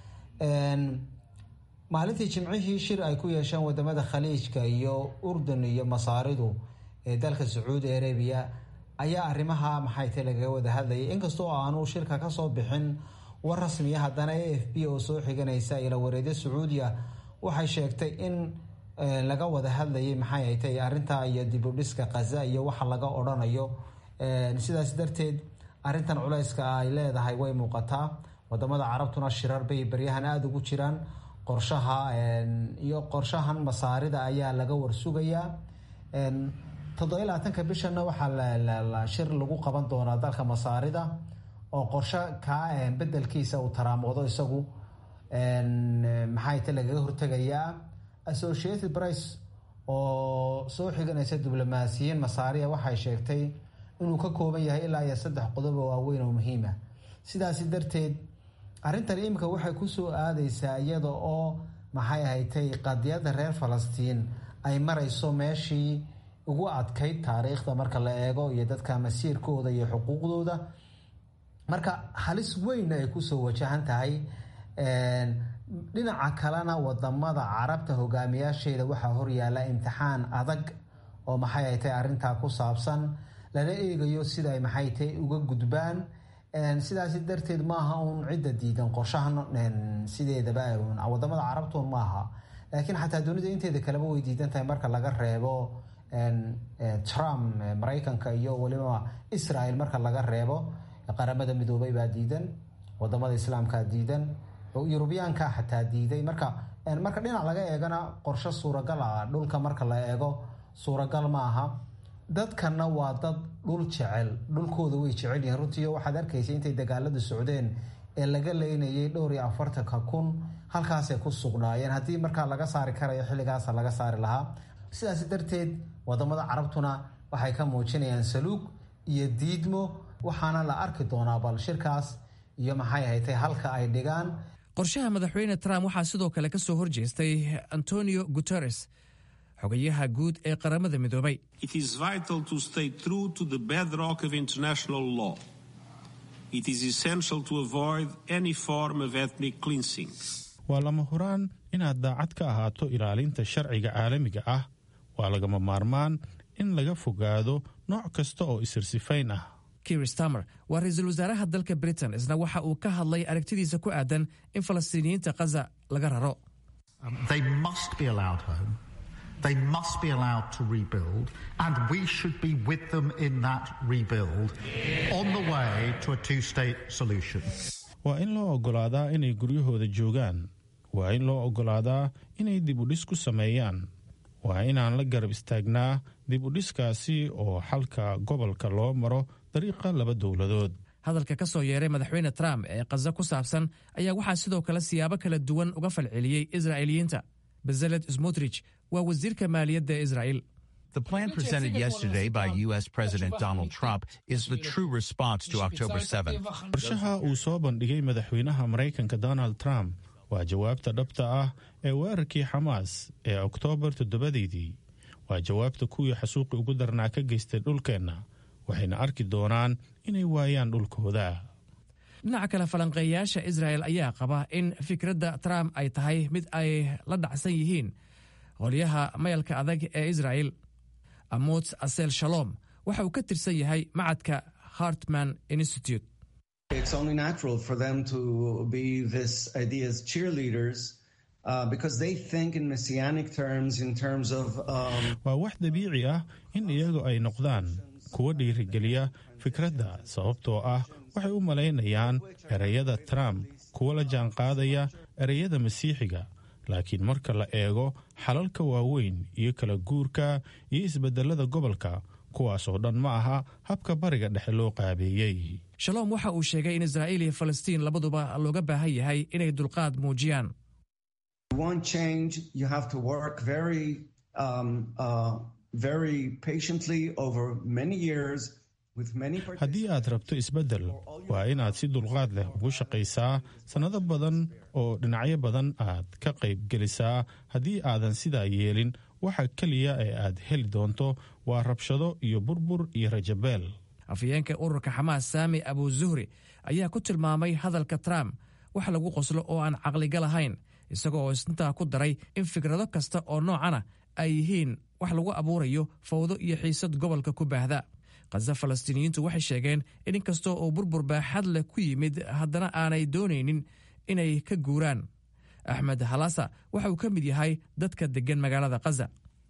maalintii jimcihii shir ay ku yeesheen wadamada khaliijka iyo urdun iyo masaaridu ee dalka sacuudi arabiya ayaa arrimaha maxay tay lagaga wada hadlayay inkastoo aanu shirka kasoo bixin war rasmiya haddana a f b oo soo xiganaysa ila wareedyo sacuudiya waxay sheegtay in laga wada hadlayay maxay ay tay arrintaa iyo dibudhiska kaza iyo waxa laga odhanayo sidaas darteed arrintan culayska ay leedahay way muuqataa wadamada carabtuna shirar bay baryahan aada ugu jiraan qorshaha iyo qorshahan masaarida ayaa laga warsugayaa toddobiy labaatanka bishana waxaa shir lagu qaban doonaa dalka masaarida oo qorsho kaa bedelkiisa uu taraamoodo isagu maxay ta lagaga hortegayaa associated price oo soo xiganaysa diblomaasiyiin masaariya waxay sheegtay inuu ka kooban yahay ilaa iyo saddex qodob oo waaweyn oo muhiima sidaasi darteed arrintan iminka waxay kusoo aadaysaa iyada oo maxay ahatay qadiyadda reer falastiin ay marayso meeshii ugu adkayd taariikhda marka la eego iyo dadka masiirkooda iyo xuquuqdooda marka halis weyn ay kusoo wajahan tahay dhinaca kalena wadamada carabta hogaamiyaasheeda waxaa horyaala imtixaan adag oo maxay ay tahay arrintaa ku saabsan lala eegayo sida ay maxay tahay uga gudbaan sidaasi darteed maaha uun cidda diidan qorshahan sideedaba wadamada carabtun maaha laakiin xataa dunida inteeda kaleba way diidan tahay marka laga reebo trump maraykanka iyo weliba israel marka laga reebo qaramada midoobay baa diidan wadamada islaamkaa diidan yurubiyaanka xataa diiday marka marka dhinac laga eegana qorsho suuragal ah dhulka marka la eego suuragal ma aha dadkana waa dad dhul jecel dhulkooda way jecel yihiin runtii waxaad arkaysa intay dagaaladu socdeen ee laga leynayay dhowr iyo afartanka kun halkaasay ku sugnaayeen haddii markaa laga saari karayo xilligaasa laga saari lahaa sidaas darteed wadamada carabtuna waxay ka muujinayaan saluug iyo diidmo waxaana la arki doonaa bal shirkaas iyo maxay ahatay halka ay dhigaan qorshaha madaxweyne trump waxaa sidoo kale ka soo horjeestay antonio guteres xogayaha guud ee qaramada midoobay waa lama huraan inaad daacad ka ahaato ilaalinta sharciga caalamiga ah waa lagama maarmaan in laga fogaado nooc kasta oo isirsifayn ah kir stamer waa ra-iisul wasaaraha dalka britain isna waxa uu ka hadlay aragtidiisa ku aadan in falastiiniyiinta khaza laga raro They must be allowed home. They must be allowed to rebuild, and we should be with them in that rebuild on the way to a two state solution. waa in loo oggolaadaa inay guryahooda joogaan waa in loo oggolaadaa inay dib u dhis ku sameeyaan waa inaan la garab istaagnaa dib u dhiskaasi oo xalka gobolka loo maro dariiqa laba dowladood hadalka ka soo yeeray madaxweyne trump ee kaza ku saabsan ayaa waxaa sidoo kale siyaabo kala duwan uga falceliyey israa'iiliyiinta bezaled smotrich waa wasiirka maaliyadda ee israa'il The plan presented yesterday by U.S. President Donald Trump is the true response to October 7th. qorshaha uu soo bandhigay madaxweynaha maraykanka donald trump waa jawaabta dhabta ah ee weerarkii xamaas ee oktoobar toddobadeydii waa jawaabta kuwii xasuuqi ugu darnaa ka geystay dhulkeenna waxayna arki doonaan inay waayaan dhulkooda dhinaca kale falanqeeyayaasha israa'el ayaa qaba in fikradda trump ay tahay mid ay la dhacsan yihiin qolyaha mayalka adag ee israa'il amots asel shalom waxa uu ka tirsan yahay macadka hartman institute It's only natural for them to be this idea's cheerleaders uh, because they think in messianic terms, in terms of. Um, waa wax dabiici ah in iyagu ay noqdaan kuwa dhiirigeliya fikradda sababtoo ah waxay u malaynayaan ereyada trump kuwa la jaanqaadaya ereyada masiixiga laakiin marka la eego xalalka waaweyn iyo kala guurka iyo isbedelada gobolka kuwaasoo dhan ma aha habka bariga dhexe loo qaabeeyey shalom waxa uu sheegay in israa'iil iyo falastiin labaduba looga baahan yahay inay dulqaad muujiyaan you want change, you have to work very, um, uh, very patiently over many years with many. haddii aad rabto isbeddel waa inaad si dulqaad leh ugu shaqaysaa sannado badan oo dhinacyo badan aad ka qayb gelisaa haddii aadan sidaa yeelin waxa keliya ee aad heli doonto waa rabshado iyo burbur iyo rajabeel afhayeenka ururka xamaas saami abu zuhri ayaa ku tilmaamay hadalka trump wax lagu qoslo oo aan caqliga lahayn isaga oo isntaa ku daray in fikrado kasta oo noocana ay yihiin wax lagu abuurayo fawdo iyo xiisad gobolka ku baahda khaza falastiiniyiintu waxay sheegeen in inkastoo uu burbur baaxad leh ku yimid haddana aanay doonaynin inay ka guuraan axmed halasa waxa uu ka mid yahay dadka deggan magaalada khaza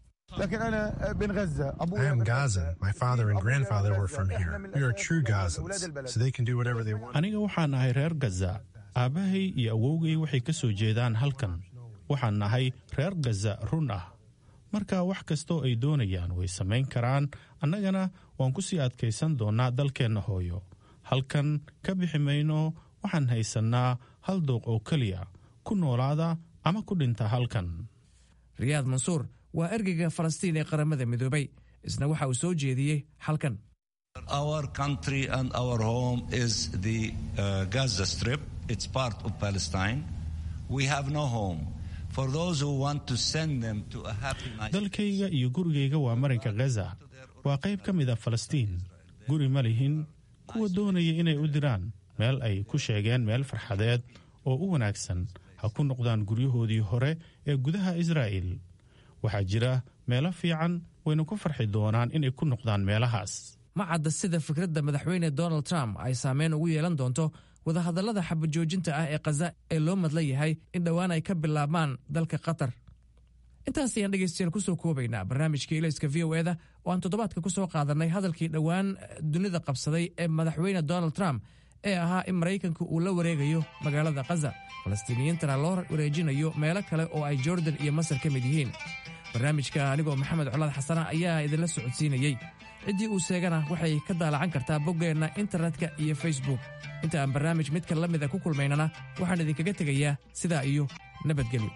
I am Gazan. My father and grandfather were from here. We are true Gazans, so they can do whatever they want. aniga waxaan nahay reer gaza aabbahay iyo awowgay waxay ka soo jeedaan halkan waxaan nahay reer gaza run ah marka wax kastoo ay doonayaan way samayn karaan annagana waan ku sii adkaysan doonnaa dalkeenna hooyo halkan ka bixi mayno waxaan haysannaa hal dooq oo keliya ku noolaada ama ku dhinta halkan riyaad mansuur waa ergeyga falastiin ee qaramada midoobay isna waxa uu soo jeediyey halkan Our country and our home is the uh, Gaza Strip. It's part of Palestine. We have no home. For those who want to send them to a happy nice dalkayga iyo gurigayga waa marinka gaza waa qayb ka mid a falastiin guri ma lihin kuwa doonaya inay u diraan meel ay ku sheegeen meel farxadeed oo u wanaagsan ha ku noqdaan guryahoodii hore ee gudaha israa'iil waxaa jira meelo fiican wayna ku farxi doonaan inay ku noqdaan meelahaas ma cadda sida fikradda madaxweyne donald trump ay saameyn ugu yeelan doonto wadahadallada xabajoojinta ah ee khaza ee loo madla yahay in dhowaan ay ka bilaabmaan dalka qatar intaas ayaan dhegaystayaal kusoo koobaynaa barnaamijka ilayska v o eda oo aan toddobaadka ku soo qaadannay hadalkii dhowaan dunida qabsaday ee madaxweyne donald trump ee ahaa in maraykanka uu la wareegayo magaalada khaza falastiiniyiintana loo wareejinayo meelo kale oo ay jordan iyo masar ka mid yihiin barnaamijka anigoo maxamed colaad xasana ayaa idinla socodsiinayey ciddii uu seegana waxay ka daalacan kartaa boggeenna internetka iyo facebook inta aan barnaamij midka la mida ku kulmaynana waxaan idinkaga tegayaa sidaa iyo nabadgelyo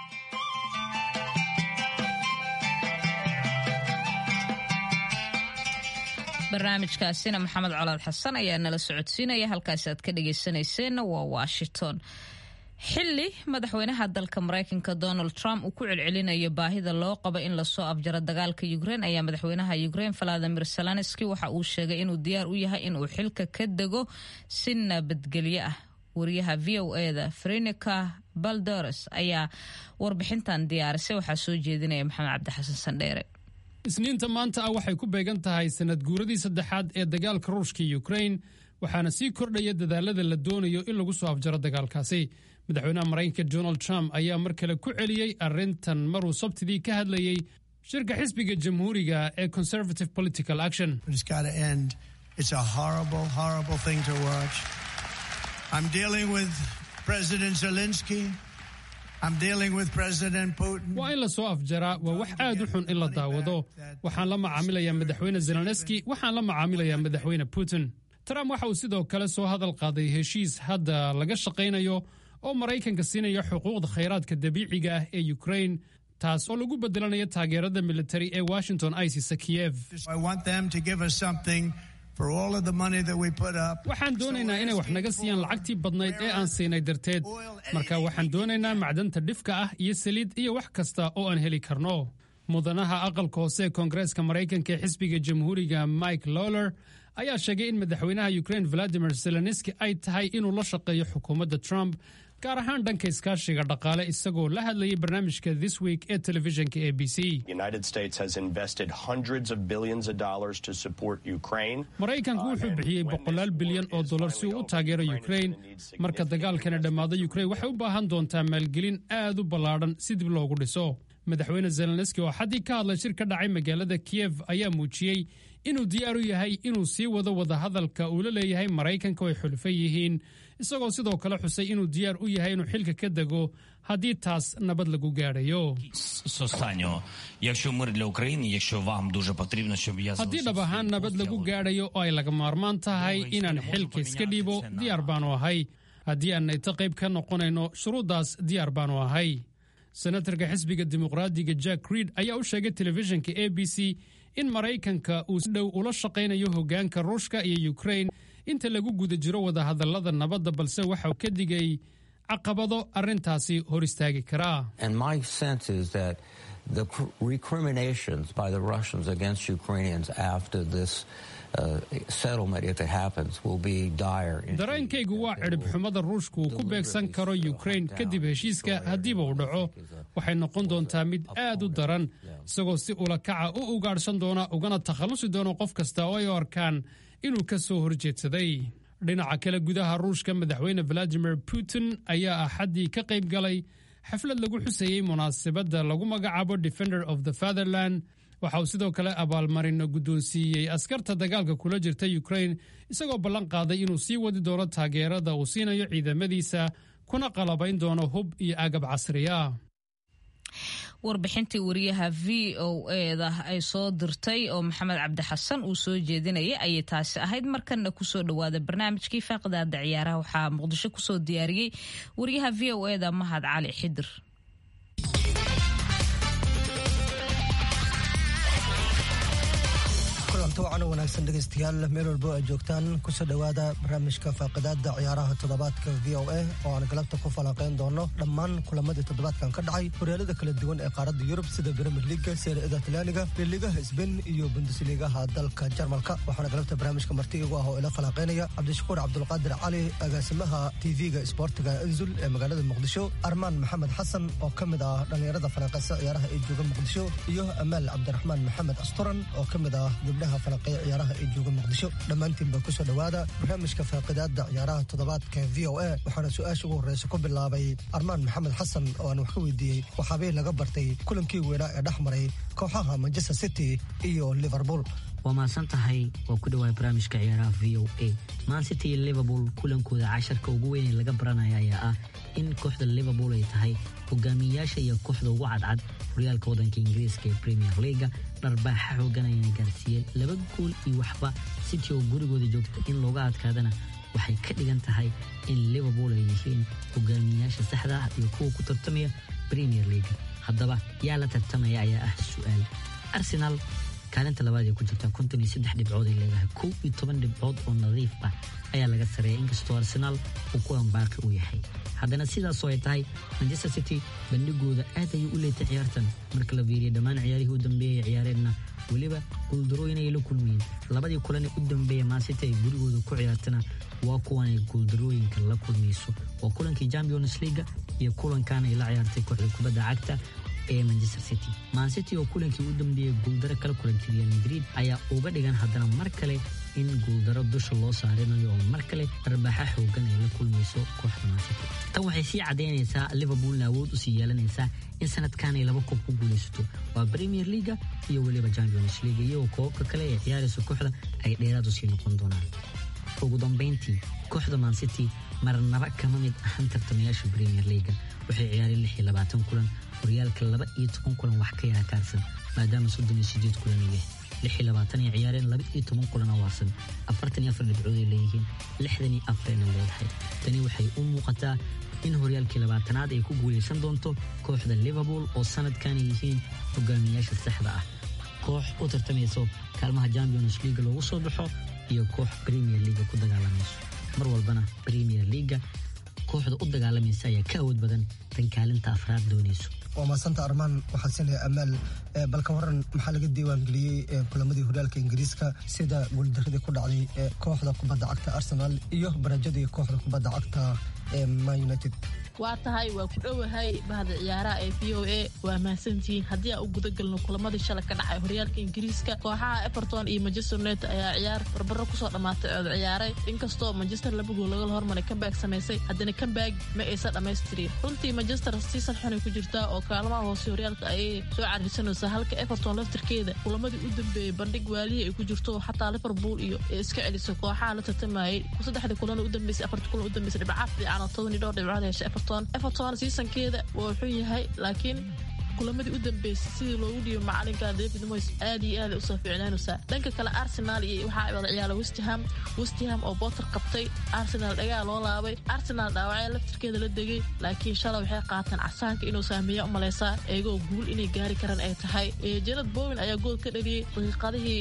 barnaamijkaasina maxamed colaad xasan ayaa nala socodsiinaya halkaasi aad ka dhagaysanayseena waa washington xili madaxweynaha dalka maraykanka donald trump uu ku celcelinayo baahida loo qabo in lasoo afjaro dagaalka ukrein ayaa madaxweynaha ukrein valadimir zelenski waxa uu sheegay inuu diyaar u yahay inuu xilka ka dego si nabadgelyo ah wariyaha v o eda frenica baldores ayaa warbixintan diyaarisay waxaa soo jeedinaya maxamed cabdixasan sandheere isniinta maanta ah waxay ku beegan tahay sanad guuradii saddexaad ee dagaalka ruushka iyo ukrain waxaana sii kordhaya dadaalada la doonayo in lagu soo afjaro dagaalkaasi madaxweynaha maraykanka donald trump ayaa mar kale ku celiyey arrintan maruu sabtidii ka hadlayey shirka xisbiga jamhuuriga ee conservative political action It's a horrible, horrible thing to watch. I'm dealing with President Zelensky. I'm dealing with President Putin. waa in la soo afjaraa waa wax aad u xun in la daawado waxaan la macaamilayaa madaxweyne zelenski waxaan la macaamilayaa madaxweyne putin trump waxa uu sidoo kale soo hadal qaaday heshiis hadda laga shaqaynayo oo maraykanka siinaya xuquuqda khayraadka dabiiciga ah ee ukraine taas oo lagu bedelanayo taageerada militari ee washington ay siisa kiyev I want them to give us something for all of the money that we put up. waxaan doonaynaa inay wax naga siiyaan lacagtii badnayd ee aan siinay darteed marka waxaan doonaynaa macdanta dhifka ah iyo saliid iyo wax kasta oo aan heli karno mudanaha aqalka hoose ee koongareeska maraykanka ee xisbiga jamhuuriga mike lowler ayaa sheegay in madaxweynaha ukraine valadimir zelenski ay tahay inuu la shaqeeyo xukuumadda trump gaar ahaan dhanka iskaashiga dhaqaale isagoo la hadlayay barnaamijka this week ee telefishinka a b c The United States has invested hundreds of billions of dollars to support Ukraine. maraykanku wuxuu bixiyey boqolaal bilyan oo dollar si uu u taageero ukraine marka dagaalkana dhammaado ukraine waxay u baahan doontaa maalgelin aad u ballaadhan si dib loogu dhiso madaxweyne zelenski oo xaddii ka hadlay shir ka dhacay magaalada kiyev ayaa muujiyey inuu diyaar u yahay inuu sii wado wadahadalka uu la leeyahay maraykanka oo ay xulfo yihiin isagoo sidoo kale xusay inuu diyaar u yahay inuu xilka ka dego haddii taas nabad lagu gaadhayo з останнього. Якщо мир для України, якщо вам дуже потрібно, щоб я haddii dhab ahaan nabad lagu gaadhayo oo ay laga maarmaan tahay inaan xilka iska dhiibo diyaar baanu ahay haddii aan nayto qayb ka noqonayno shuruuddaas diyaar baanu ahay senatarka xisbiga dimuqraadiga jack reed ayaa u sheegay telefishinka a b c in maraykanka uu si dhow ula shaqaynayo hoggaanka ruushka iyo ukraine inta lagu guda jiro wadahadallada nabadda balse waxauu ka digay caqabado arrintaasi hor istaagi karaa And my sense is that the cr- recriminations by the Russians against Ukrainians after this uh, settlement, if it happens, will be dire. dareenkaygu waa cidhib xumada ruushku uu ku beegsan karo ukraine kadib heshiiska haddiiba uu dhaco waxay noqon doontaa mid aad u daran isagoo si ulakaca u ugaadhsan doona ugana takhallusi doona qof kasta oo ay u arkaan inuu ka soo horjeedsaday dhinaca kale gudaha ruushka madaxweyne valadimir putin ayaa axaddii ka qayb galay xaflad lagu xusayey munaasabadda lagu magacaabo defender of the fatherland waxa uu sidoo kale abaalmarino guddoonsiiyey askarta dagaalka kula jirta ukraine isagoo ballan qaaday inuu sii wadi doono taageerada uu siinayo ciidamadiisa kuna qalabayn doono hub iyo agab casri ah warbixintii wariyaha v o eda ay soo dirtay oo maxamed cabdi xasan uu soo jeedinayay ayay taasi ahayd markanna kusoo dhowaada barnaamijkii faaqidaada ciyaaraha waxaa muqdisho kusoo diyaariyey wariyaha v o eda mahad cali xidir kulanti wacan u wanaagsan dhegaystayaal meel walbo ay joogtaan kusoo dhowaada barnaamijka faaqidaada ciyaaraha toddobaadka v o a oo aan galabta ku falanqayn doono dhammaan kulamadii toddobaadkan ka dhacay horyaalada kala duwan ee qaaradda yurub sida bremir liga seerada talyaaniga liiligaha sbain iyo bundesligaha dalka jarmalka waxaana galabta barnaamijka marti igu ah oo ila falanqaynaya cabdishakuur cabdulqaadir cali agaasimaha tv-ga isboortiga enzul ee magaalada muqdisho armaan maxamed xasan oo ka mid ah dhallinyarada falanqaysa ciyaaraha ee jooga muqdisho iyo amaal cabdiraxmaan maxamed asturan oo ka mid ah gabdhaha falanqeeya ciyaaraha ee jooga muqdisho dhammaantiinba kusoo dhowaada barnaamijka faaqidaada ciyaaraha toddobaadka v o a waxaana su-aasha ugu horreysa ku bilaabay armaan maxamed xasan oo aan wax ka weydiiyey waxaabay laga bartay kulankii weynaa ee dhex maray kooxaha manchester city iyo liverpool waa mahadsan tahay waa ku dhawaay barnaamijka ciyaaraha v o a man city iyo liverpool kulankooda casharka ugu weyn ee laga baranaya ayaa ah in kooxda liverpool ay tahay hogaamiyayaasha iyo kooxda ugu cadcad horyaalka waddanka ingiriiska ee premier leaga dharbaaxa xoogan ayna gaarsiiyeen laba gool iyo waxba city oo gurigooda joogta in looga adkaadana waxay ka dhigan tahay in liverpool ay yihiin hogaamiyayaasha saxda ah iyo kuwa ku tartamaya premier leaga haddaba yaa la tartamaya ayaa ah su-aal arsenal kaalinta labaad ee ku jirta konton iyo saddex dhibcood ay leedahay kow iyo toban dhibcood oo nadiif ah ayaa laga sareeya inkastoo arsenaal uu kuwan baaqi u yahay haddana sidaasoo ay tahay manchester city bandhigooda aad ayay u leetay ciyaartan marka la fiiriya dhammaan ciyaarihii u dambeeyay ciyaareenna weliba guuldarooyin ayay la kulmayeen labadii kulan ee u dambeeya mancity ay gurigooda ku ciyaartana waa kuwan ay guuldarooyinka la kulmayso waa kulankii champions leaga iyo kulankan ay la ciyaartay kooxda kubadda cagta ee manchester city mancity oo kulankii u dambeeyey guuldaro kala kulantay real madrid ayaa uga dhigan haddana mar kale in guuldaro dusha loo saarinayo oo mar kale arbaaxa xoogan ay la kulmayso kooxda mansity tan waxay sii caddaynaysaa liverpoolna awood usii yeelanaysaa in sanadkan ay laba koob ku guulaysato waa premier leaga iyo weliba champions league iyagoo koobabka kale ee ciyaaraysa kooxda ay dheeraad usii noqon doonaan ugu dambayntii kooxda mancity marnaba kama mid ahan tartamayaasha premier leaga waxay ciyaareen lix iyo labaatan kulan horyaalka laba iyo toban kulan wax ka yara kaarsan maadaama soddon iyo sideed kulan ay yahay lix iyo labaatan ay ciyaareen laba iyo toban kulan oo waarsan afartan iyo afar dhibcood ay leeyihiin lixdan iyo afarayna leedahay tani waxay u muuqataa in horyaalkii labaatanaad ay ku guulaysan doonto kooxda liverpool oo sanadkan ay yihiin hogaamiyaasha saxda ah koox u tartamayso kaalmaha champions leaga loogu soo baxo iyo koox premier leaga ku dagaalamayso mar walbana premier leaga kooxda u dagaalamaysa ayaa ka awood badan tan kaalinta afraad doonayso waa maasanta armaan waxaa siinaya amaal balka waran maxaa laga diiwaangeliyey kulamadii horyaalka ingiriiska sida guuldaradii ku dhacday kooxda kubadda cagta arsenal iyo barajadii kooxda kubadda cagta ee man united waa tahay waa ku dhowahay bahda ciyaaraha ee v o a waa mahadsantihiin haddii aan u gudagalno kulamadii shalay ka dhacay horyaalka ingiriiska kooxaha everton iyo manchester united ayaa ciyaar barbaro kusoo dhammaatay ood ciyaaray inkastoo manchester laba gool laga hormaray kambaag samaysay haddana kambaag ma aysan dhammaystirin runtii manchester season xunay ku jirtaa oo kaalmaha hoose horyaalka ayay soo cariirsanaysaa halka everton laftirkeeda kulamadii u dambeeyey bandhig waalihii ay ku jirto xataa liverpool iyo ee iska celisay kooxaha la tartamayay saddexda kulan u dambeysay afarta kulan u dambeysay dhibcaaf fiican oo toban iyo dhowr dhibcood heshay everton everton seasonkeeda waa wuxuu yahay laakiin kulamadii u dambeysay sidii loogu dhiibay macalinka david moys aad iyo aad usoo fiicnaanaysaa dhanka kale arsenal iyo waxaa wada ciyaala westham westham oo botter qabtay arsenal dhagaa loo laabay arsenal dhaawacya laftirkeeda la degay laakiin shalay waxay qaateen casaanka inuu saameeya umaleysaa eegoo guul inay gaari karaan ay tahay janad bowin ayaa gool ka dhaliyey daqiiqadihii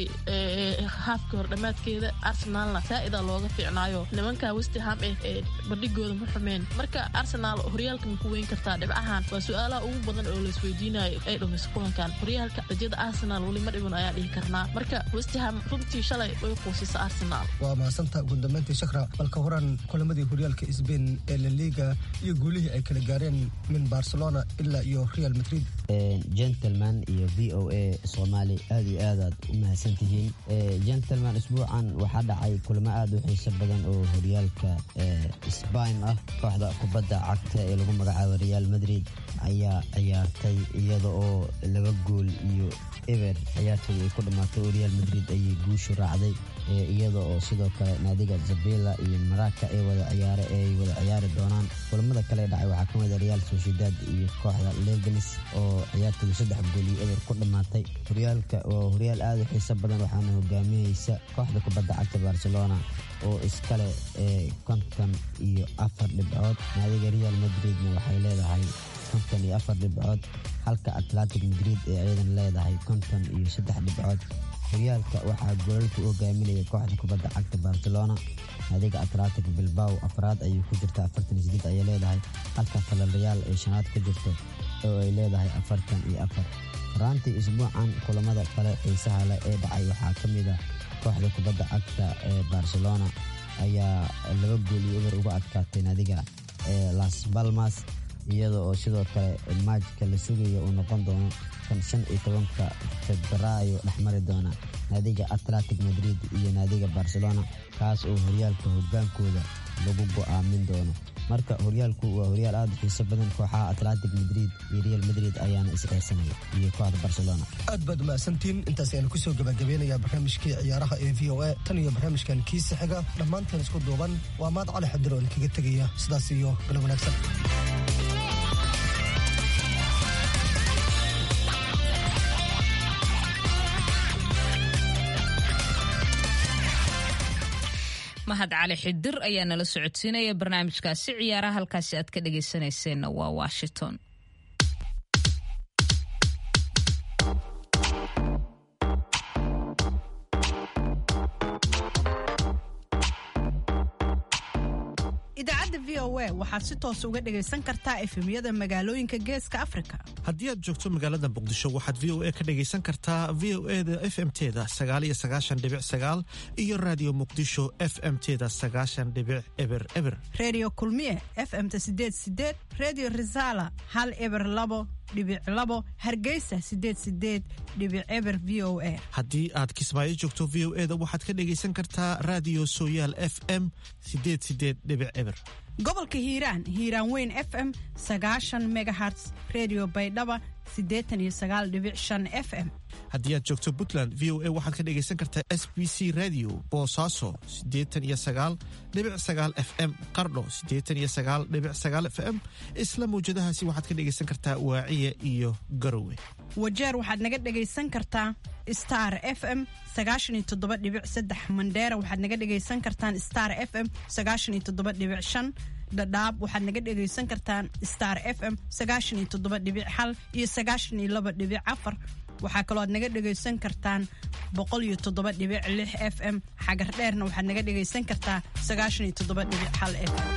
haafka hor dhammaadkeeda arsenalna saa'ida looga fiicnaayo nimanka westham ee bandhigooda ma xumeen marka arsenal horyaalka ma ku weyn kartaa dhibcahan waa su-aalaha ugu badan oo laisweydiinayo ay dhumayso kulankan horyaalka rajada arsenal weli ma dhiban ayaa dhihi karnaa marka westham runtii shalay way quusisa arsenal waa mahadsantaa ugu dambeyntii shakra balka horan kulamadii horyaalka sbain ee la liga iyo guulihii ay kala gaareen min barcelona ilaa iyo real madrid gentleman iyo v o a soomaali aad iyo aadaad u mahadsantihiin gentleman isbuucan waxaa dhacay kulamo aad u xiiso badan oo horyaalka sbain ah kooxda kubadda cagta ee lagu magacaabo real madrid ayaa ciyaartay iyada oo laba gool iyo eber ciyaartooda ay ku dhammaatay oo real madrid ayay guushu raacday iyada oo sidoo kale naadiga zabela iyo maraka ee wada ciyaare ay wada ciyaari doonaan kulamada kale dhacay waxaa ka mida real sociedad iyo kooxda leganis oo ciyaartooda saddex gool iyo eber ku dhammaatay horyaalka waa horyaal aad u xiiso badan waxaana hogaaminaysa kooxda kubadda cagta barcelona oo iskale konton iyo afar dhibcood naadiga real madridna waxay leedahay konton iyo afar dhibcood halka atlantic madrid ee ayadan leedahay konton iyo saddex dhibcood horyaalka waxaa goolalka u hogaaminaya kooxda kubadda cagta barcelona naadiga atlantic bilbao afraad ayay ku jirta afartan iyo sideed ayay leedahay halka falalayaal ay shanaad ku jirto oo ay leedahay afartan iyo afar horaantii isbuucan kulamada kale xiisaha leh ee dhacay waxaa ka mid a kooxda kubadda cagta ee barcelona ayaa laba gool iyo eber uga adkaatay naadiga las balmas iyada oo sidoo kale maajka la sugaya uu noqon doono kan shan iyo tobanka febraayo dhexmari doona naadiga atlantic madrid iyo naadiga barcelona kaas oo horyaalka hogaankooda lagu go'aamin doono marka horyaalku waa horyaal aad u xiiso badan kooxaha atlantic madrid iyo real madrid ayaana isceersanaya iyo kooxda barcelona aad baad umahadsantiin intaas ayaanu kusoo gabagabeynayaa barnaamijkii ciyaaraha ee v o a tan iyo barnaamijkan kiisa xiga dhammaanteen isku duuban waa maad cali xadir oo idinkaga tegaya sidaas iyo galab wanaagsan mahad cali xidir ayaa nala socodsiinaya barnaamijkaasi ciyaaraha halkaasi aad ka dhagaysanayseena waa washington idaacadda v o a waxaad si toos uga dhagaysan kartaa efemyada magaalooyinka geeska afrika haddii aad joogto magaalada muqdisho waxaad v o a ka dhagaysan kartaa v o e da f m teda sagaaliyo sagaashan dhibic sagaal iyo raadiyo muqdisho f m teda sagaashan dhibic eber eber redio kulmiye f m ta sideed sideed redio resala hal eber labo dhibic labo hargeysa sideed sideed dhibic eber v o a haddii aad kismaayo joogto v o eda waxaad ka dhegaysan kartaa raadiyo sooyaal f m sideed sideed dhibic eber gobolka hiiraan hiiraan weyn f m sagaashan megaherts redio baydhaba siddeetan iyo sagaal dhibic shan f m haddii aad joogto puntland v o a waxaad ka dhegaysan kartaa s b c radio boosaaso siddeetan iyo sagaal dhibic sagaal f m qardho siddeetan iyo sagaal dhibic sagaal f m isla mawjadahaasi waxaad ka dhegaysan kartaa waaciya iyo garowe wajeer waxaad naga dhegaysan kartaa star f m sagaashan iyo toddoba dhibic saddex mandheera waxaad naga dhegaysan kartaan star f m sagaashan iyo toddoba dhibic shan dhadhaab waxaad naga dhegaysan kartaan star f m sagaashan iyo toddoba dhibic hal iyo sagaashan iyo laba dhibic afar waxaa kaloo aad naga dhegaysan kartaan boqol iyo toddoba dhibic lix f m xagar dheerna waxaad naga dhegaysan kartaa sagaashan iyo toddoba dhibic hal f m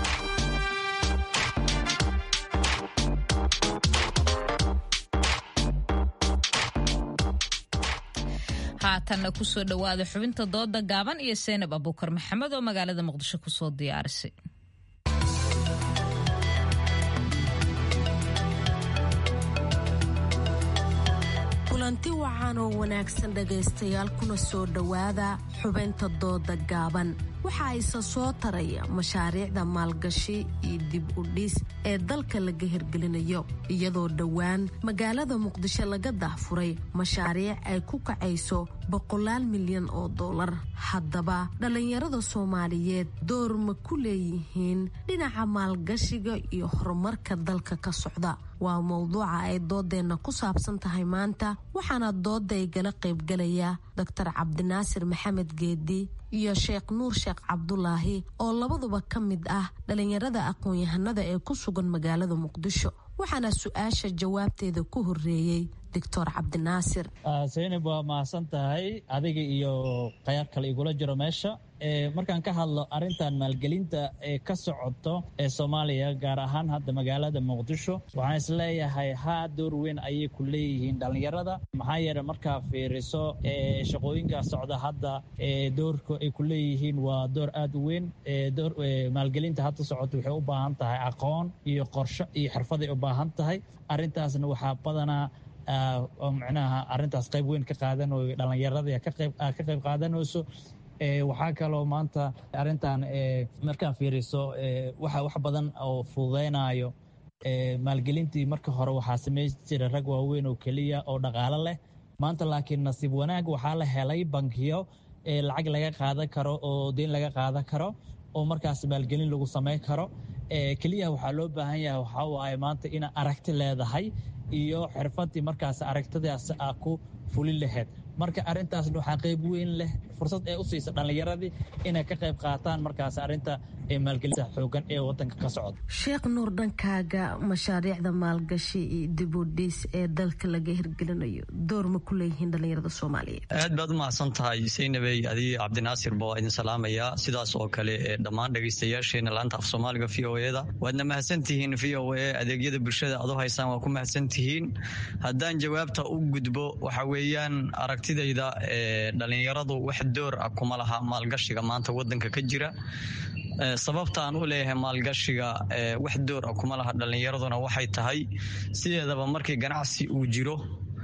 haatanna kusoo dhowaada xubinta dooda gaaban iyo seynab abuukar maxamed oo magaalada muqdisho kusoo diyaarisay kulanti wacan oo wanaagsan dhegaystayaal kuna soo dhowaada xubinta dooda gaaban waxa isa soo taraya mashaariicda maalgashi iyo dib u dhis ee dalka laga hirgelinayo iyadoo dhowaan magaalada muqdisho laga dahfuray mashaariic ay ku kacayso boqolaal milyan oo dollar haddaba dhallinyarada soomaaliyeed door ma ku leeyihiin dhinaca maalgashiga iyo horumarka dalka ka socda waa mowduuca ay doodeenna ku saabsan tahay maanta waxaana dooda igala qaybgalaya doctor cabdinaasir maxamed geedi iyo sheekh nuur sheekh cabdulaahi oo labaduba ka mid ah dhallinyarada aqoon-yahanada ee ku sugan magaalada muqdisho waxaana su-aasha jawaabteeda ku horeeyey doctor cabdinaasir saynab waa mahadsan tahay adiga iyo khayaar kale igula jiro meesha markaan ka hadlo arintan maalgelinta ee ka socoto ee soomaaliya gaar ahaan hadda magaalada muqdisho waxaan isleeyahay haa door weyn ayay ku leeyihiin dhallinyarada maxaa yeele markaa fiiriso shaqooyinka socda hadda doorka ay ku leeyihiin waa door aada u weyn maalgelinta hadda socoto waxay u baahan tahay aqoon iyo qorsho iyo xirfaday u baahan tahay arintaasna waxaa badanaa micnaha arintaas qayb weyn ka qaadanayo dhallinyarada ka qayb qaadanayso waxaa kaloo maanta arintan markaa fiiriso waxa wax badan oo fududeynayo maalgelintii marka hore waxaa samayn jira rag waaweyn oo keliya oo dhaqaalo leh maanta laakiin nasiib wanaag waxaa la helay bankiyo lacag laga qaadan karo oo deyn laga qaadan karo oo markaas maalgelin lagu samayn karo keliya waxaa loo baahan yahay waxaa waaye maanta ina aragti leedahay iyo xirfadii markaas aragtidaas aa ku fulin lahayd marka arintaasna waxaa qayb weyn leh fursad ee u siisa dhallinyaradii inay ka qayb qaataan markaas arinta maalgelinta xoogan ee wadanka ka socda sheekh nuur dhankaaga mashaariicda maalgashi iyo dibudhis ee dalka laga hirgelinayo door ma ku leeyihiin dhallinyarada soomaaliyeed aad baad u mahadsan tahay saynabey adii cabdinaasirba waa idin salaamaya sidaas oo kale ee dhammaan dhegaystayaasheena laanta af soomaaliga v o eda waadna mahadsantihiin v o e adeegyada bulshada aad u haysaan waa ku mahadsantihiin haddaan jawaabta u gudbo waxa weeyaan aragtidayda ee dhallinyaradu wax door ah kuma laha maalgashiga maanta wadanka ka jira sababta aan u leeyahay maalgashiga wax door ah kuma laha dhallinyaraduna waxay tahay sideedaba markii ganacsi uu jiro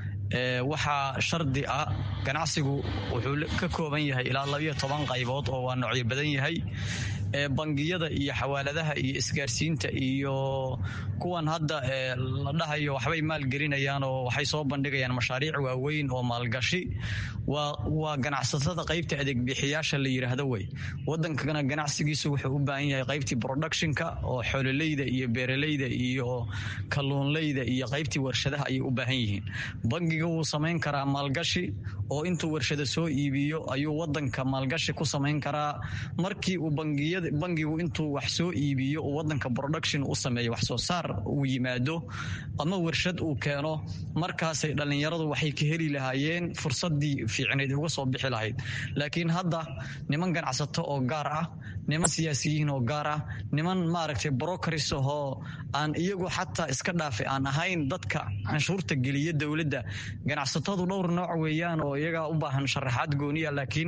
waxaa shardi ah ganacsigu wuxuu ka kooban yahay ilaa labayo toban qaybood oo waa noocyo badan yahay bangiyada iyo xawaaladaha iyo isgaarsiinta iyo kuwan hadda la dhahayo waxbay maalgelinayaan oo waxay soo bandhigayaan mashaariic waaweyn oo maalgashi waa ganacsatada qaybta adeegbixiyaasha la yidhaahdo wey wadankana ganacsigiisu wuxuu u baahan yahay qaybtii productionka oo xoololeyda iyo beeraleyda iyo kalluunleyda iyo qaybtii warshadaha ayay u baahan yihiin bangiga wuu samayn karaa maalgashi oo intuu warshada soo iibiyo ayuu wadanka maalgashi ku samayn karaa markii uu bangiyada bangigu intuu wax soo iibiyo uu wadanka production u sameeyo wax soo saar uu yimaado ama warshad uu keeno markaasay dhallinyaradu waxay ka heli lahaayeen fursadii fiicnayd uga soo bixi lahayd laakiin hadda niman ganacsato oo gaar ah niman siyaasiyiin oo gaar ah niman maaragtay brokeris ahoo aan iyagu xataa iska dhaafay aan ahayn dadka canshuurta geliya dowladda ganacsatadu dhowr nooc weeyaan oo iyagaa u baahan sharaxaad gooniya laakiin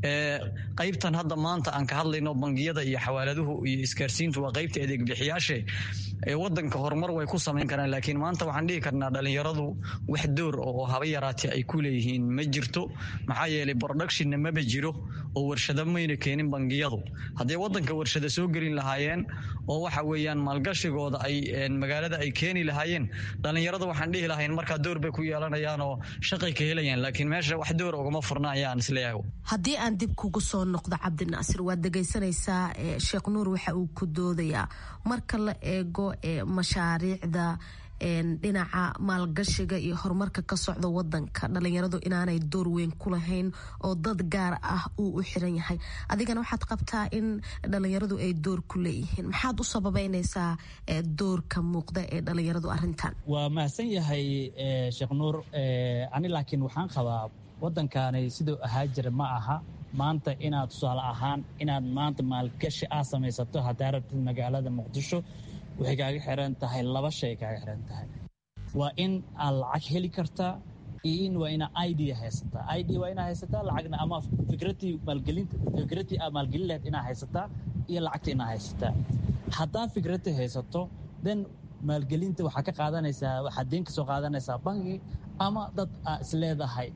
qaybtan hadda maanta aan ka hadlayno bangiyada iyo xawaaladuhu iyo isgaarsiintu waa qaybta adeeg bixiyaashe wadanka horumar way ku samayn karaan laakiin maanta waxaan dhihi karnaa dhalinyaradu wax door oo haba yaraatee ay ku leeyihiin ma jirto maxaa yeelay productionna maba jiro oo warshado mayna keenin bangiyadu hadday wadanka warshada soo gelin lahaayeen oo waxa weeyaan maalgashigooda ay magaalada ay keeni lahaayeen dhalinyarada waxaan dhihi lahayn markaa door bay ku yeelanayaan oo shaqay ka helayaan laakiin meesha wax door ugama furna ayaan isleeyahay haddii aan dib kugu soo noqdo cabdinaasir waad dhegaysanaysaa sheekh nuur waxa uu ku doodayaa marka la eego mashaariicda dhinaca maalgashiga iyo horumarka ka socda wadanka dhalinyaradu inaanay door weyn ku lahayn oo dad gaar ah uu u xiran yahay adigana waxaad qabtaa in dhalinyaradu ay door ku leeyihiin maxaad u sababeynaysaa doorka muuqda ee dhalinyaradu arintan waa mahadsan yahay sheekh nuur ani laakiin waxaan qabaa wadankaani siduu ahaa jira ma aha maanta inaad tusaale ahaan inaad maanta maalgashi aa samaysato haddaa rabtid magaalada muqdisho waxay kaaga xiran tahay laba shay kaaga xiran tahay waa in aad lacag heli kartaa iyo in waa inaa id haysataa id waa inaa haysataa lacagna ama fikratii maalgelinta fikratii aad maalgelin lahayd inaa haysataa iyo lacagta inaa haysataa haddaa fikratii haysato then maalgelinta waxaa ka qaadanaysaa waxaad deen ka soo qaadanaysaa bangi ama dad aa isleedahay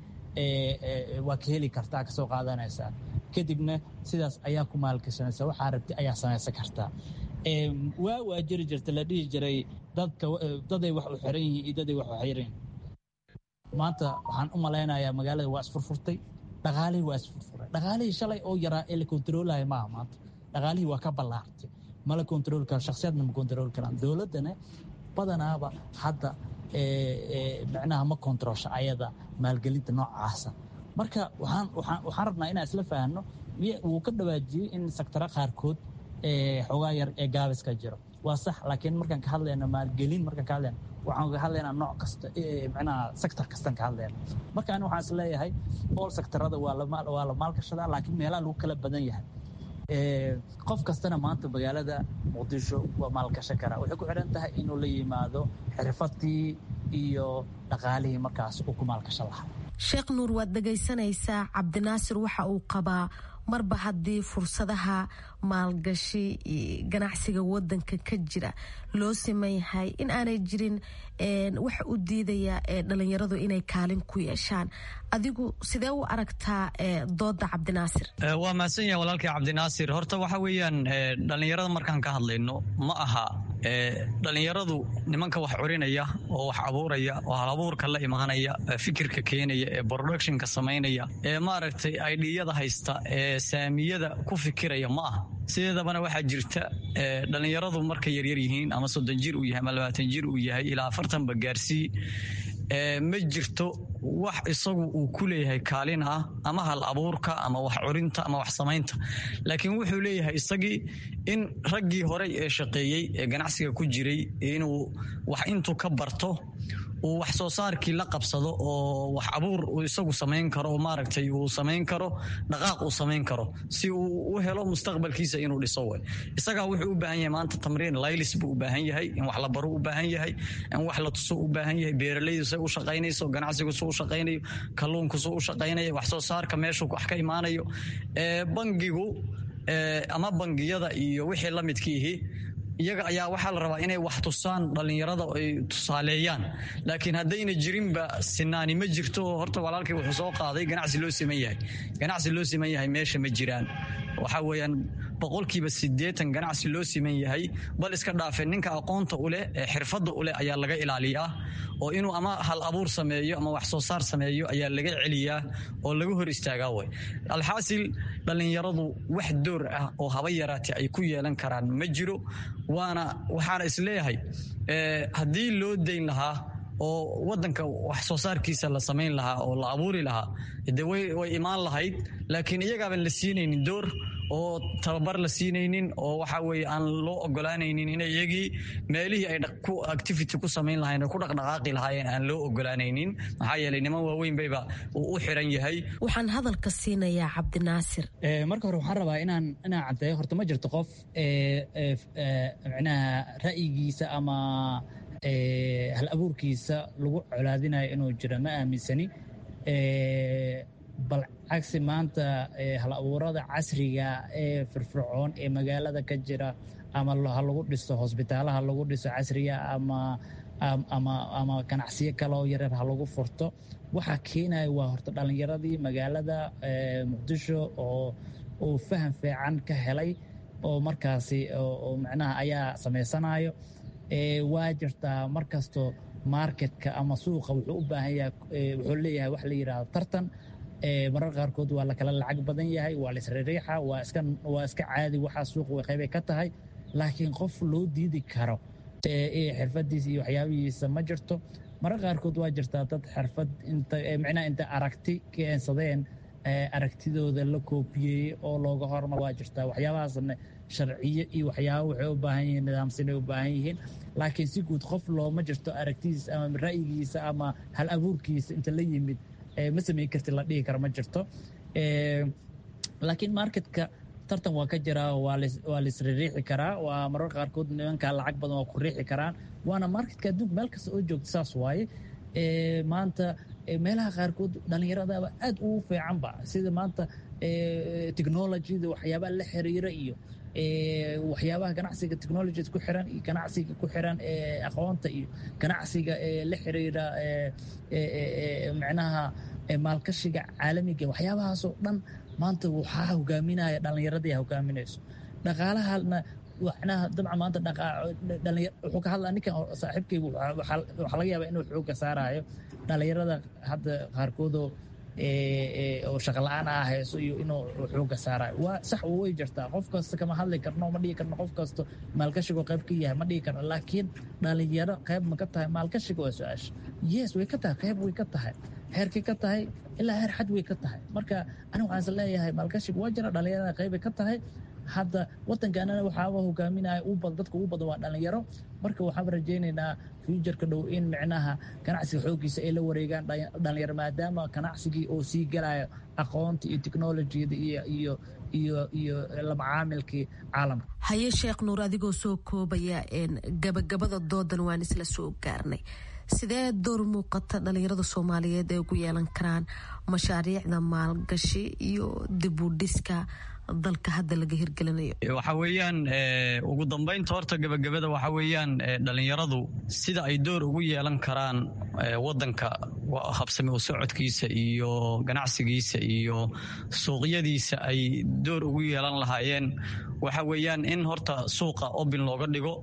waa ka heli kartaa kasoo qaadanaysaa kadibna sidaas ayaa ku maalgashanaysa waxaa rabti ayaa samaysan kartaa waa waa jiri jirta la dhihi jiray dadka daday wax u xiran yihiin iyo daday wax u xiran yihiin maanta waxaan u malaynayaa magaalada waa isfurfurtay dhaqaalihii waa isfurfuray dhaqaalihii shalay oo yaraa ee la kontaroolaya maaha maanta dhaqaalihii waa ka ballaartay ma la kontarool karo shakhsiyaadna ma kontarool karaan dowladdana badanaaba hadda micnaha ma kontaroolsha ayada maalgelinta noocaasa marka waxaan waxaan waxaan rabnaa inaan isla fahanno wuu ka dhawaajiyey in sektara qaarkood xoogaa yar ee gaabiska jiro waa sax laakiin markaan ka hadlayno maalgelin markaan ka hadlayno waxaan ka hadlaynaa nooc kasta micnaha sector kastaan ka hadlayna marka ani waxaan is leeyahay all sectorada waa la waa la maalgashadaa laakiin meelaha lagu kala badan yahay qof kastana maanta magaalada muqdisho waa maalgashan karaa waxay ku xidhan tahay inuu la yimaado xirfadii iyo dhaqaalihii markaas uu ku maalgashan lahaa sheekh nuur waad dhegaysanaysaa cabdinaasir waxa uu qabaa marba haddii fursadaha maalgashi ganacsiga wadanka ka jira loo siman yahay in aanay jirin waxa u diidaya dhalinyaradu inay kaalin ku yeeshaan adigu sidee u aragtaa dooda cabdinaasir waa mahadsan yahay walaalkii cabdinaasir horta waxa weeyaan dhalinyarada markaan ka hadlayno ma aha dhalinyaradu nimanka wax curinaya oo wax abuuraya oo halabuurka la imaanaya fikirka keenaya ee productionka samaynaya ee maaragtay aidhiyada haysta ee saamiyada ku fikiraya ma aha sideedabana waxaa jirta dhalinyaradu markay yaryar yihiin ama soddon jir uu yahay ama labaatan jir uu yahay ilaa afartanba gaarsii ma jirto wax isagu uu ku leeyahay kaalin ah ama hal abuurka ama wax curinta ama wax samaynta laakiin wuxuu leeyahay isagii in raggii horey ee shaqeeyey ee ganacsiga ku jiray inuu wax intuu ka barto uu wax soo saarkii la qabsado oo wax abuur uu isagu samayn karo oo maaragtay uu samayn karo dhaqaaq uu samayn karo si uu u helo mustaqbalkiisa inuu dhiso way isagaa wuxuu u baahan yahay maanta tamriin laylis buu u baahan yahay in wax la baro u baahan yahay in wax la tuso u baahan yahay beeralaydu say u shaqaynayso ganacsigu suu u shaqaynayo kalluunku suu u shaqaynayo wax soo saarka meeshuu wax ka imaanayo bangigu ama bangiyada iyo wixii la midkiihi iyaga ayaa waxaa la rabaa inay wax tusaan dhalinyarada ay tusaaleeyaan laakiin haddayna jirinba sinaani ma jirto horta walaalkii wuxuu soo qaaday ganacsi loo siman yahay ganacsi loo siman yahay meesha ma jiraan waxaa weeyaan boqolkiiba siddeetan ganacsi loo siman yahay bal iska dhaafe ninka aqoonta u leh ee xirfadda u leh ayaa laga ilaaliyaa oo inuu ama hal abuur sameeyo ama wax soo saar sameeyo ayaa laga celiyaa oo laga hor istaagaa way alxaasil dhallinyaradu wax door ah oo haba yaraatee ay ku yeelan karaan ma jiro waana waxaana isleeyahay haddii loo dayn lahaa oo wadanka wax soo saarkiisa la samayn lahaa oo la abuuri lahaa de way imaan lahayd laakiin iyagaaban la siinaynin door oo tababar la siinaynin oo waxa weeye aan loo ogolaanaynin in iyagii meelihii ay ku activity ku samayn lahayn ku dhaqdhaqaaqi lahaayeen aan loo ogolaanaynin maxaa yeelay niman waaweyn bayba uu u xiran yahay waxaan hadalka siinayaa cabdinaasir marka hore waxaan rabaa inaan inaan caddeeyo horta ma jirto qof micnaha ra'yigiisa ama hal abuurkiisa lagu colaadinayo inuu jiro ma aaminsani bal cagsi maanta hal abuurada casriga ee firfircoon ee magaalada ka jira ama ha lagu dhiso hosbitaalaha lagu dhiso casriga ama ama ama ganacsiyo kale oo yareer ha lagu furto waxaa keenaya waa horta dhallinyaradii magaalada muqdisho oo uu faham fiican ka helay oo markaasi oo macnaha ayaa samaysanayo waa jirtaa markasto marketka ama suuqa wuxuu u baahan yahay wuxuu leeyahay wax la yidhaahdo tartan marar qaarkood waa la kala lacag badan yahay waa la isririixa waa iska waa iska caadi waxaa suuqa way qaybay ka tahay laakiin qof loo diidi karo xirfadiisa iyo waxyaabihiisa ma jirto marar qaarkood waa jirtaa dad xirfad inta micnaha inta aragti keensadeen aragtidooda la koobiyey oo looga hormar waa jirtaa waxyaabahaasna sharciyo iyo waxyaaba waxay u baahan yihiin nidaamsanay u baahan yihiin laakiin si guud qof looma jirto aragtidiisa ama ra'yigiisa ama hal abuurkiisa inta la yimid ma samayn karti la dhihi kara ma jirto laakiin marketka tartan waa ka jiraa waa laisririixi karaa waa marar qaarkood nimankaa lacag badan waa ku riixi karaan waana marketka adduunka meel kasta oo joogta saas waaye maanta meelaha qaarkood dhallinyaradaba aad ugu fiicanba sida maanta technologyda waxyaabaha la xiriira iyo waxyaabaha ganacsiga technology ku xiran iyo ganacsiga ku xiran aqoonta iyo ganacsiga la xiriira micnaha maalkashiga caalamiga waxyaabahaasoo dhan maanta waxaa hogaaminaya dhallinyaradii hogaaminayso dhaqaalahana macnaha dabcan maanta wuxuu ka hadlaa ninkan saaxiibkaygu waxaa laga yaabaa inuu xooga saarayo dhallinyarada hadda qaarkoodoo oo shaqala-aan ah hayso iyo inuu xooga saarayo waa sax way jirtaa qof kasta kama hadli karno ma dhihi karno qof kasta maalkashigo qayb ka yahay ma dhihi karno laakiin dhalinyaro qayb ma ka tahay maalkashiga waa su-aasha yes way ka tahay qayb way ka tahay heerkay ka tahay ilaa heer xad way ka tahay marka aniga waxaan is leeyahay maalkashiga waa jira dhalinyarada qaybay ka tahay hadda wadankaanana waxaaba hogaaminaya u badan dadka ugu badan waa dhalinyaro marka waxaan rajaynaynaa fuujarka dhow in micnaha ganacsiga xooggiisa ay la wareegaan dhalinyaro maadaama ganacsigii oo sii galayo aqoonta iyo technolojiyada iyo iyo iyo iyo lamacaamilkii caalamka haye sheekh nuur adigoo soo koobaya gabagabada doodan waan isla soo gaarnay sidee door muuqata dhalinyarada soomaaliyeed ay ugu yeelan karaan mashaariicda maalgashi iyo dibudhiska dalka hadda laga hirgelinayo waxa weeyaan ugu dambaynta horta gebagabada waxa weeyaan dhalinyaradu sida ay door ugu yeelan karaan wadanka habsami u socodkiisa iyo ganacsigiisa iyo suuqyadiisa ay door ugu yeelan lahaayeen waxa weeyaan in horta suuqa obin looga dhigo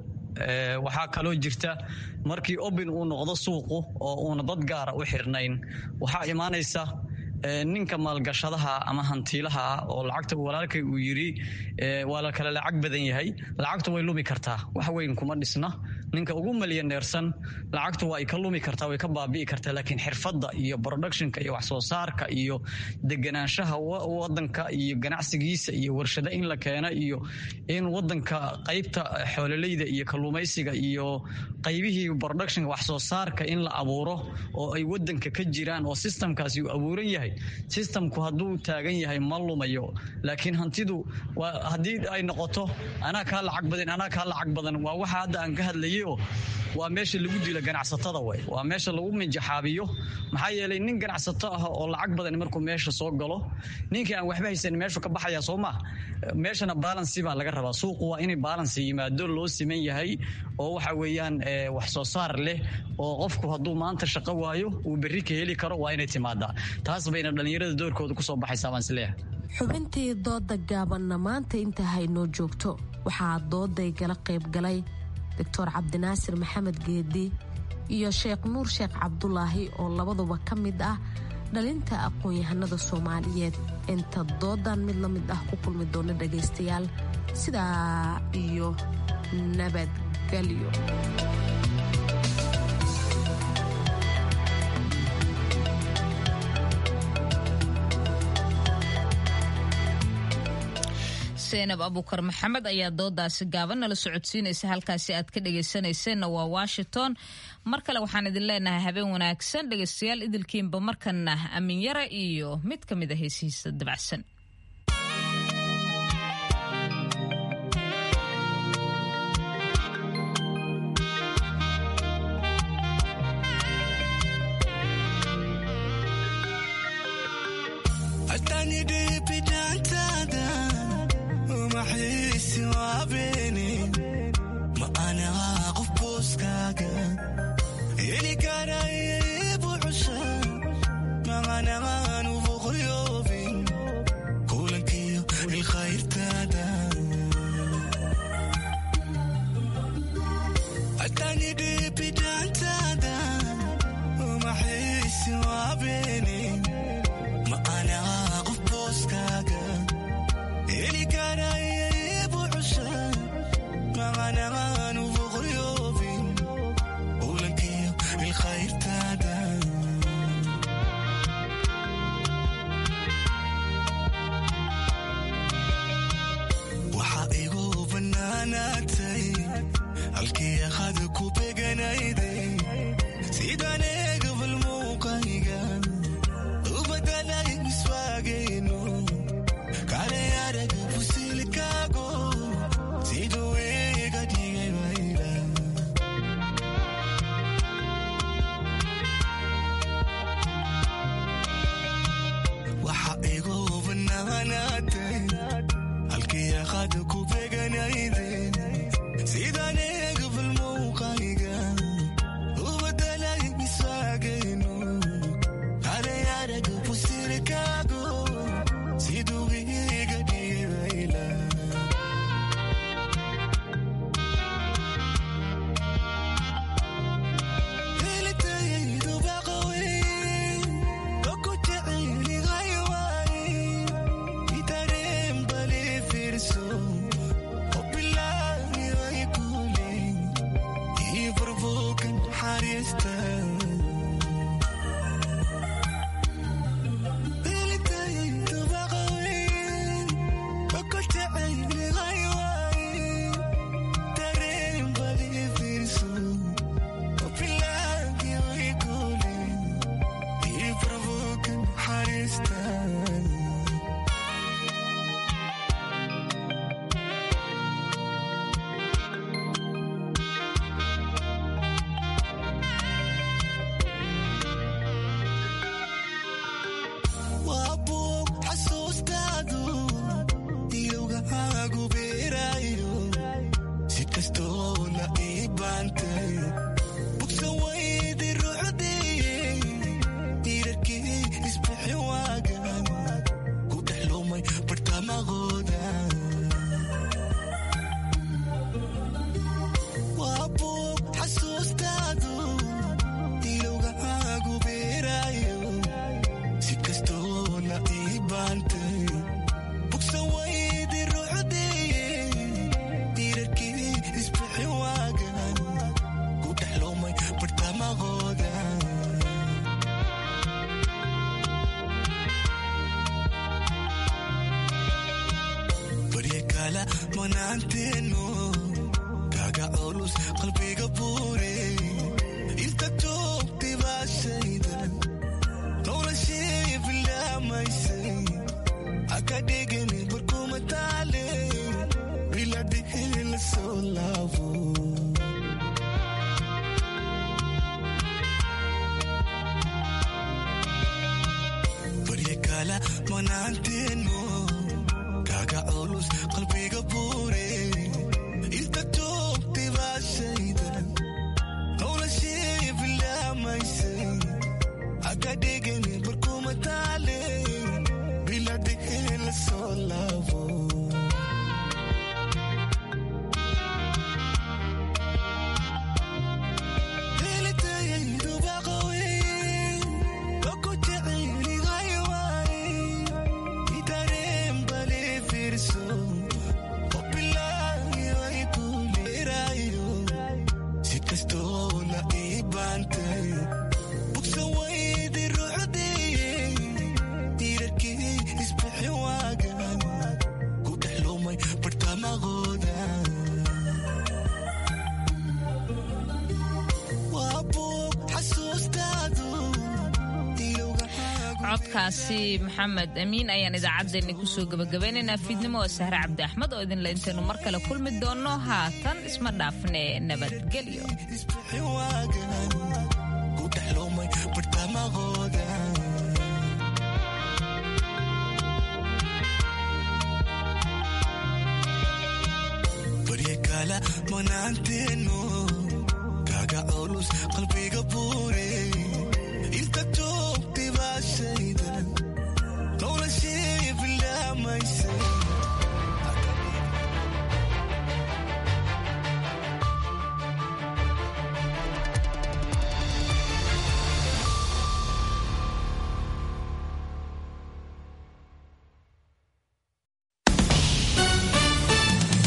waxaa kaloo jirta markii obin uu noqdo suuqu oo uuna dad gaara u xirnayn waxaa imaanaysa ninka maalgashadaha ama hantiilaha ah oo lacagta walaalkay uu yidhi waa la kale lacag badan yahay lacagtu way lumi kartaa wax weyn kuma dhisna ninka ugu malyaneersan lacagtu waa ay ka lumi kartaa way ka baabi'i kartaa laakiin xirfadda iyo productionka iyo wax soo saarka iyo deganaanshaha wadanka iyo ganacsigiisa iyo warshado in la keeno iyo in wadanka qaybta xoololeyda iyo kalluumaysiga iyo qaybihii productionka wax soo saarka in la abuuro oo ay wadanka ka jiraan oo systemkaasi uu abuuran yahay systemku hadduu taagan yahay ma lumayo laakiin hantidu haddii ay noqoto anaa kaa lacag badan anaa kaa lacag badan waa waxa hadda aan ka hadlayay oo waa meesha lagu dilo ganacsatada way waa meesha lagu minjaxaabiyo maxaa yeelay nin ganacsato ah oo lacag badan markuu meesha soo galo ninkii aan waxba haysan meeshu ka baxaya soo maa meeshana balansi baa laga rabaa suuqu waa inay balansi yimaado loo siman yahay oo waxa weeyaan wax soo saar leh oo qofku hadduu maanta shaqo waayo uu berri ka heli karo waa inay timaadaa taas bayna dhallinyarada doorkooda kusoo baxaysaa baan isleeyahay xubintii dooda gaabanna maanta inta haynoo joogto waxaa dooday gala qaybgalay doctor cabdinaasir maxamed geedi iyo sheekh nuur sheekh cabdulaahi oo labaduba ka mid ah dhalinta aqoon-yahanada soomaaliyeed inta doodan mid la mid ah ku kulmi doona dhagaystayaal sidaa iyo nabadgelyo seenab abukar maxamed ayaa doodaasi gaaban nala socodsiinaysa halkaasi aad ka dhegaysanayseena waa washington mar kale waxaan idin leenahay habeen wanaagsan dhegaystayaal idilkiinba markana amin yara iyo mid ka mid a heesihiisa dabacsan codkaasi maxamed amiin ayaan idaacaddeenni kusoo gabagabaynaynaa fiidnimo oo sahre cabdi axmed oo idinla intaynu mar kale kulmi doonno haatan isma dhaafne nabadgelyo manaanteenu